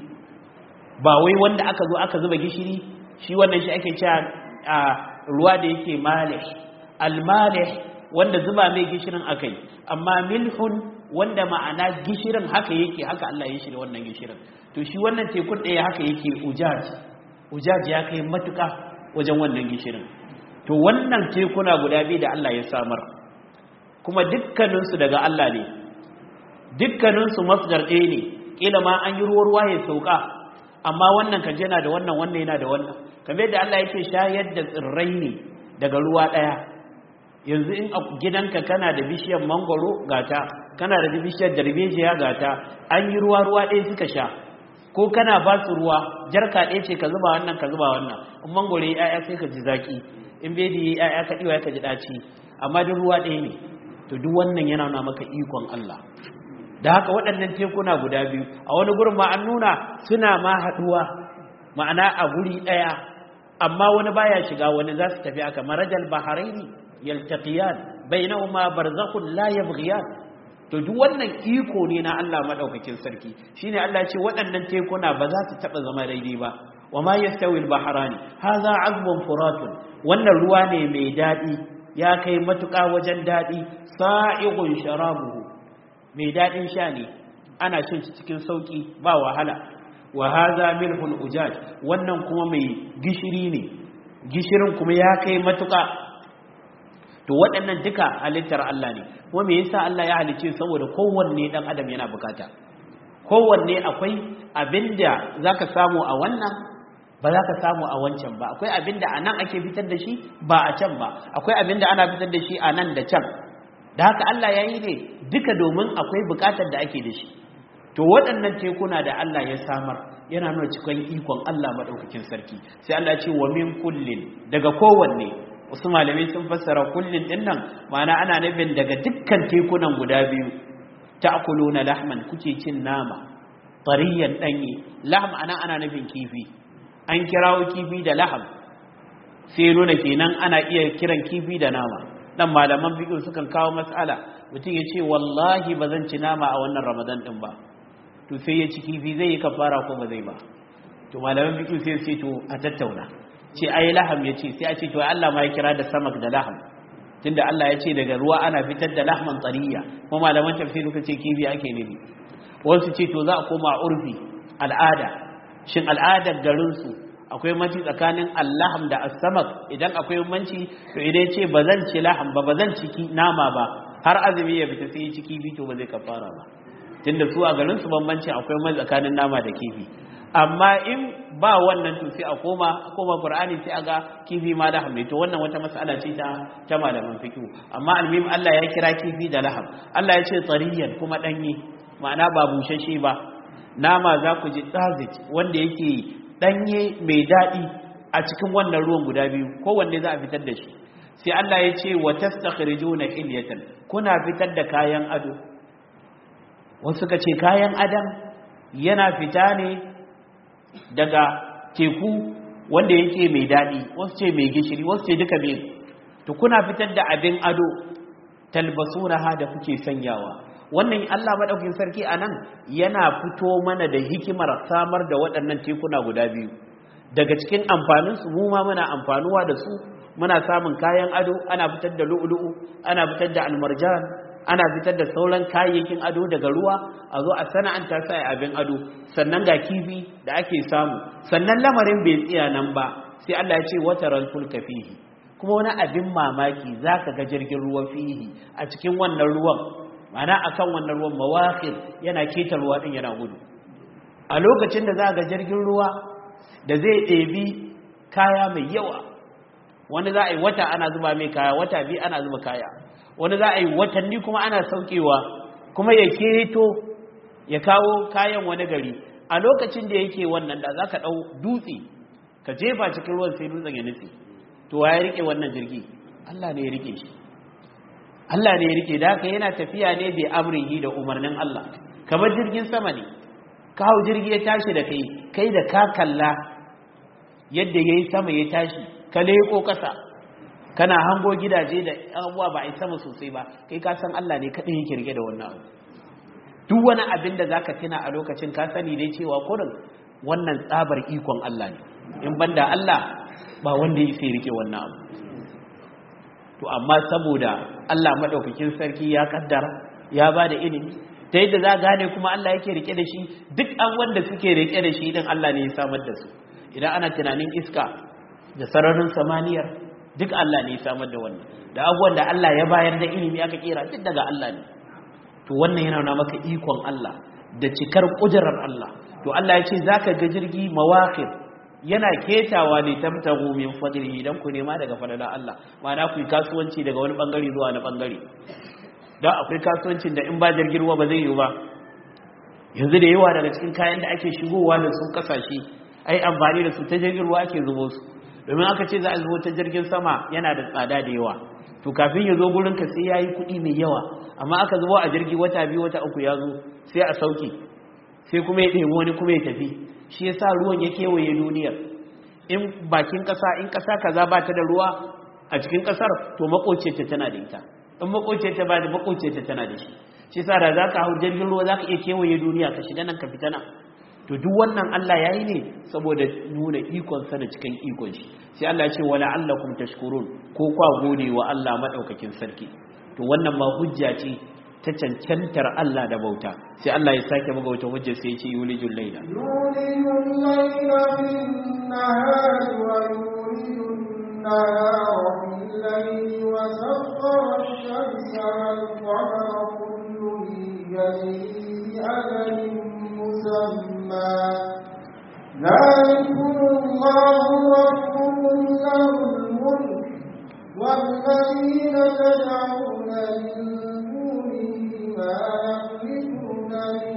ba wai wanda aka zo aka zuba gishiri shi wannan shi ake cewa ruwa da yake malih al-malih wanda zuba mai gishirin akai amma milhun wanda ma'ana gishirin haka yake haka Allah ya shirya wannan gishirin to shi wannan tekun ɗaya haka yake ujaj ujaj ya kai matuƙa wajen wannan gishirin to wannan tekuna guda biyu da Allah ya samar kuma dukkaninsu daga Allah ne dukkaninsu masdar ɗaya ne kila ma an yi ruwa ruwa ya sauka amma wannan kan yana da wannan wannan yana da wannan kamar yadda Allah yake shayar da tsirrai ne daga ruwa ɗaya yanzu in a gidanka kana da bishiyar mangoro gata kana da bishiyar darbejiya gata an yi ruwa ruwa ɗaya suka sha ko kana ba su ruwa jarka ɗaya ce ka zuba wannan ka zuba wannan in mangoro ya ya'ya sai ka ji zaki in bedi ya ya'ya ka ɗiwa ka ji ɗaci amma duk ruwa ɗaya ne to duk wannan yana nuna maka ikon Allah da haka waɗannan tekuna guda biyu a wani gurin ma an nuna suna ma haɗuwa ma'ana a guri ɗaya amma wani baya shiga wani za su tafi aka marajal baharaini yaltaqiyan bainahuma barzakhun la yabghiyan to duk wannan iko ne na Allah madaukakin sarki shine Allah ya ce waɗannan tekuna ba za su taba zama daidai ba wama yastawi al-bahrani hadha azbun furatun wannan ruwa ne mai dadi ya kai matuƙa wajen dadi sa'iqun sharabuhu mai dadin sha ne ana shin cikin sauki ba wahala wa hadha milhul ujaj wannan kuma mai gishiri ne gishirin kuma ya kai matuƙa to waɗannan duka halittar Allah ne kuma me yasa Allah ya halice saboda kowanne dan adam yana bukata kowanne akwai abinda zaka samu a wannan ba za ka samu a wancan ba akwai abinda a nan ake fitar da shi ba a can ba akwai abinda ana fitar da shi a nan da can da haka Allah ya yi ne duka domin akwai bukatar da ake da shi to waɗannan tekuna da Allah ya samar yana nuna cikin ikon Allah maɗaukakin sarki sai Allah ce wa min kullin daga kowanne wasu malamai sun fassara kullin din nan ma'ana ana nufin daga dukkan tekunan guda biyu ta'kuluna lahman kuke cin nama tariyan danye lahm ana ana nufin kifi an kirawo kifi da laham sai nuna kenan ana iya kiran kifi da nama dan malaman fiqh sukan kawo mas'ala mutum ya ce wallahi ba zan ci nama a wannan ramadan din ba to sai ya ci kifi zai yi kafara ko ba zai ba to malaman fiqh sai su ce to a tattauna ce ai laham ya ce sai a ce to Allah ma ya kira da samak da laham tunda Allah ya ce daga ruwa ana fitar da lahman tsariya kuma malaman tafsir suka ce kifi ake nufi wasu ce to za a koma urfi al'ada shin al'adar garin su akwai manci tsakanin allaham da as-samak idan akwai manci to idan ce ba zan ci laham ba ba zan ci nama ba har azumi ya fita sai ya ci kifi to ba zai kafara ba tunda su a garin su bambanci akwai manci tsakanin nama da kifi amma in ba wannan to sai a koma koma qur'ani sai aga kifi ma laham ne to wannan wata mas'ala ce ta ta malaman fiqh amma almim Allah ya kira kifi da laham Allah ya ce tsariyan kuma danye ma'ana ba bushashe ba nama za ku ji tazit wanda yake danye mai dadi a cikin wannan ruwan guda biyu kowanne za a fitar da shi sai Allah ya ce wa tastakhrijuna hilyatan kuna fitar da kayan ado wasu ka ce kayan adam yana fita ne daga teku wanda yake mai daɗi wasu ce mai gishiri wasu ce duka mai to kuna fitar da abin ado talbasunaha da kuke sanyawa wannan Allah madaukakin sarki anan yana fito mana da hikimar samar da waɗannan tekuna guda biyu daga cikin amfanin su mu ma muna amfanuwa da su muna samun kayan ado ana fitar da lu'lu'u ana fitar da almarjan ana fitar da sauran kayayyakin ado daga ruwa a zo a sana'anta sai abin ado sannan ga kifi da ake samu sannan lamarin bai tsaya nan ba sai Allah ya ce wataral fulka fihi kuma wani abin mamaki zaka ga jirgin ruwa fihi a cikin wannan ruwan mana akan wannan ruwan mawaqir yana keta ruwa din yana gudu a lokacin da za ga jirgin ruwa da zai ɗebi kaya mai yawa wani za a yi wata ana zuba mai kaya wata biyu ana zuba kaya wani za a yi watanni kuma ana saukewa kuma ya keto ya kawo kayan wani gari a lokacin da yake wannan da za ka ɗau dutse ka jefa cikin ruwan sai dutsen ya nutse to wa ya rike wannan jirgi Allah ne ya rike shi Allah ne ya rike da haka yana tafiya ne bai amrihi da umarnin Allah kamar jirgin sama ne ka hau jirgi ya tashi da kai kai da ka kalla yadda ya yi sama ya tashi ka leko ƙasa kana hango gidaje da abubuwa ba a yi sama sosai ba kai ka san Allah ne kaɗai yake rike da wannan abu duk wani abin da zaka tuna a lokacin ka sani dai cewa kurin wannan tsabar ikon Allah ne in banda Allah ba wanda yake rike wannan abu to amma saboda Allah madaukakin sarki ya kaddara ya ba da ilimi ta yadda za gane kuma Allah yake rike da shi duk an wanda suke rike da shi din Allah ne ya samar da su idan ana tunanin iska da sararin samaniyar duk Allah ne ya samar da wannan da abubuwan da Allah ya bayar da ilimi aka kera duk daga Allah ne to wannan yana nuna maka ikon Allah da cikar kujerar Allah to Allah ya ce zaka ga jirgi mawaqir yana ketawa ne tamtahu min fadlihi dan ku nema daga fadalan Allah ma'ana ku yi kasuwanci daga wani bangare zuwa wani bangare dan akwai kasuwancin da in ba jirgin ruwa ba zai yi ba yanzu da yawa daga cikin kayan da ake shigowa da su kasashe ai amfani da su ta jirgin ruwa ake zubo su domin aka ce za a zo ta jirgin sama yana da tsada da yawa to kafin ya zo gurin ka sai yayi kuɗi mai yawa amma aka zubo a jirgi wata biyu wata uku ya zo sai a sauke sai kuma ya ɗebi wani kuma ya tafi shi yasa ruwan ya kewaye duniyar in bakin ƙasa in ƙasa kaza ba ta da ruwa a cikin ƙasar to makociyarta tana da ita in makociyarta ba da makociyarta tana da shi shi yasa da za ka hau jirgin ruwa za ka iya kewaye duniya ka shiga nan ka fita nan to duk wannan Allah ya yi ne saboda nuna ikonsa da cikin ikon shi sai Allah ce wala allakum tashkurun ko kwa gode wa Allah madaukakin sarki to wannan ma hujja ce ta cancantar Allah da bauta sai Allah ya sake buga wata hujja sai ya ce yulijul layla yulijul layla fin nahari wa yulijul nahara fil layli wa sakhkhara ash-shamsa wal qamara kullun yajri li ajalin musamma ذلكم الله ربكم له الملك والذين تدعون من دونه ما يملكون من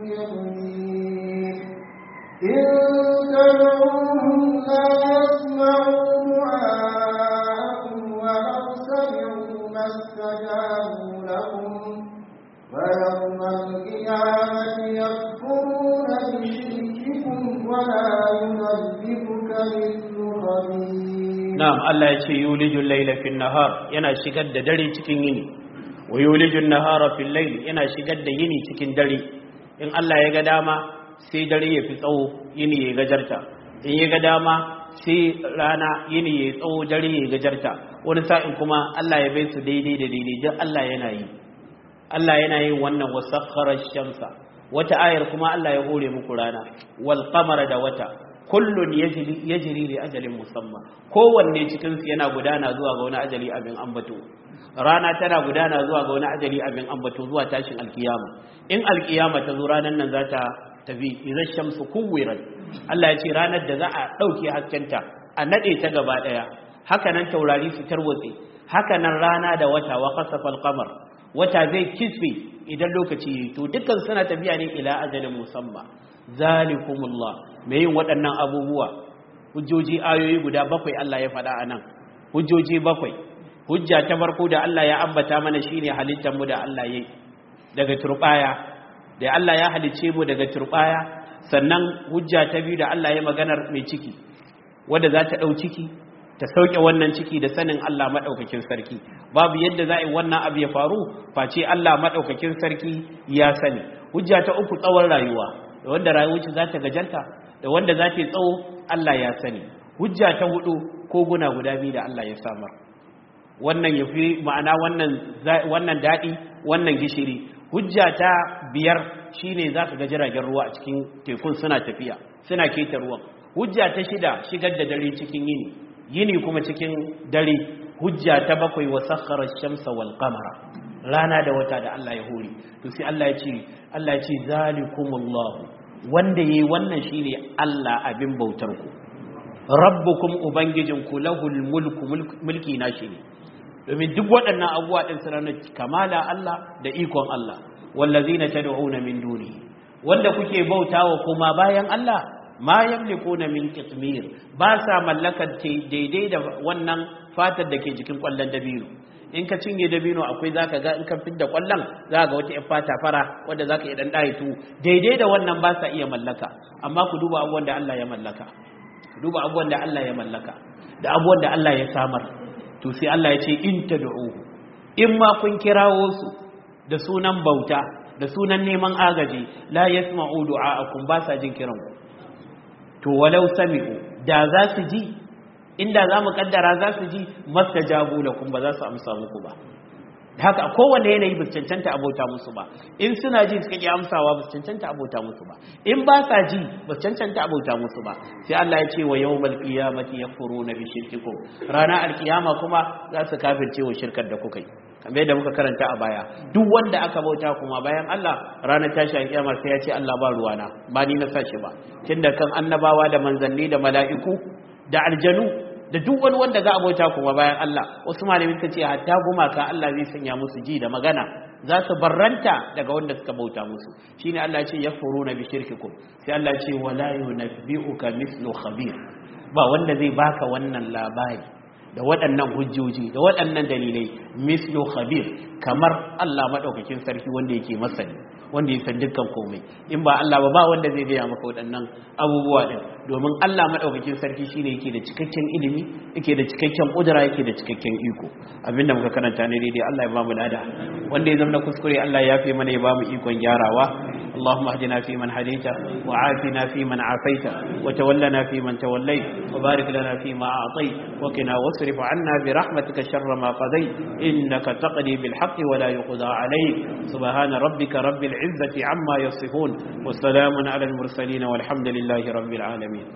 جميل إن تدعوهم لا يسمعوا دعاءكم ولو سمعوا ما استجابوا لكم ويوم القيامة يكفرون بشرككم ولا ينبئك مثل خبير na'am Allah ya ce yulijul layla fil nahar yana shigar da dare cikin yini wa yulijul nahara fil layl yana shigar da yini cikin dare in Allah ya ga dama sai dare ya fi tsawo yini ya gajarta in ya ga dama sai rana yini ya tsawo dare ya gajarta wani sa'in kuma Allah ya bai su daidai da daidai duk Allah yana yi Allah yana yin wannan wasakhara shamsa wata ayar kuma Allah ya hore muku rana wal qamara da wata kullun yajri li ajalin musamma kowanne cikin su yana gudana zuwa ga wani ajali abin ambato rana tana gudana zuwa ga wani ajali abin ambato zuwa tashin alkiyama in alkiyama ta zo ranar nan za ta tafi idan shamsu kuwirat Allah ya ce ranar da za a dauke haskenta a nade ta gaba daya haka nan taurari su tarwatse haka nan rana da wata wa qasafa alqamar wata zai kisfe idan lokaci to dukkan suna tafiya ne ila ajalin musamma zalikumullah mai yin waɗannan abubuwa hujjoji ayoyi guda bakwai Allah ya faɗa a nan hujjoji bakwai hujja ta farko da Allah ya ambata mana shine halittar mu da Allah yayi daga turbaya da Allah ya halice mu daga turbaya sannan hujja ta biyu da Allah ya maganar mai ciki wanda za ta ɗau ciki ta sauke wannan ciki da sanin Allah maɗaukakin sarki babu yadda za a yi wannan abu ya faru face Allah maɗaukakin sarki ya sani hujja ta uku tsawon rayuwa da wanda rayuwarci za ta gajarta da wanda za ta yi tsawo Allah ya sani hujja ta hudu koguna guda biyu da Allah ya samar wannan ya fi ma'ana wannan daɗi wannan gishiri hujja ta biyar shine za ka ga jiragen ruwa a cikin tekun suna tafiya suna keta ruwan hujja ta shida shigar da dare cikin yini yini kuma cikin dare hujja ta bakwai wa sakhara shamsa wal qamara rana da wata da Allah ya hore to sai Allah ya ce Allah ya ce zalikumullah wanda yayi wannan shine Allah abin bautar ku rabbukum ubangijinku lahul mulku mulki nashi ne domin duk waɗannan abubuwa din suna kamala Allah da ikon Allah wallazina tad'una min duni wanda kuke bautawa kuma bayan Allah ma yamlikuna min qitmir ba sa mallakar daidai da wannan fatar da ke jikin kwallon dabino in ka cinye dabino akwai zaka ga in ka fidda kwallon za ga wata yan fata fara wanda zaka iya dan daye tu daidai da wannan ba sa iya mallaka amma ku duba abubuwan da Allah ya mallaka ku duba abubuwan da Allah ya mallaka da abubuwan da Allah ya samar to sai Allah ya ce in tad'u in ma kun kirawo su da sunan bauta da sunan neman agaji la yasma'u du'a'akum ba sa jin kiran ku to walau sami'u da za su ji inda za mu kaddara za su ji mastajabu lakum ba za su amsa muku ba haka kowanne yanayi ba su cancanta abota musu ba in suna ji suka ki amsawa ba su cancanta abota musu ba in ba sa ji ba su cancanta abota musu ba sai Allah ya ce wa yawmal qiyamati yakfuruna bi shirkikum rana alkiyama kuma za su kafirce wa shirkar da kuka yi kamar yadda muka karanta a baya duk wanda aka bauta kuma bayan Allah ranar tashi a kiyama sai ya ce Allah ba ruwana ba ni na sashi ba tunda kan annabawa da manzanni da mala'iku da aljanu da duk wani wanda za a bauta kuma bayan Allah wasu malamin ta ce hatta gumaka Allah zai sanya musu ji da magana za su barranta daga wanda suka bauta musu shine Allah ya ce yakfuruna bi shirkikum sai Allah ya ce wala yunabbi'uka mithlu khabir ba wanda zai baka wannan labari da waɗannan hujjoji da waɗannan dalilai mislu khabir kamar Allah madaukakin sarki wanda yake masani wanda ya san dukkan komai in ba Allah ba ba wanda zai gaya maka waɗannan abubuwa din domin Allah madaukakin sarki shine yake da cikakken ilimi yake da cikakken kudura yake da cikakken iko abinda muka karanta ne daidai Allah ya ba mu lada wanda ya zama kuskure Allah ya fi mana ya ba mu ikon gyarawa اللهم اهدنا فيمن هديت وعافنا فيمن عافيت وتولنا فيمن توليت وبارك لنا فيما أعطيت وقنا واصرف عنا برحمتك شر ما قضيت إنك تقضي بالحق ولا يقضى عليك سبحان ربك رب العزة عما يصفون والسلام على المرسلين والحمد لله رب العالمين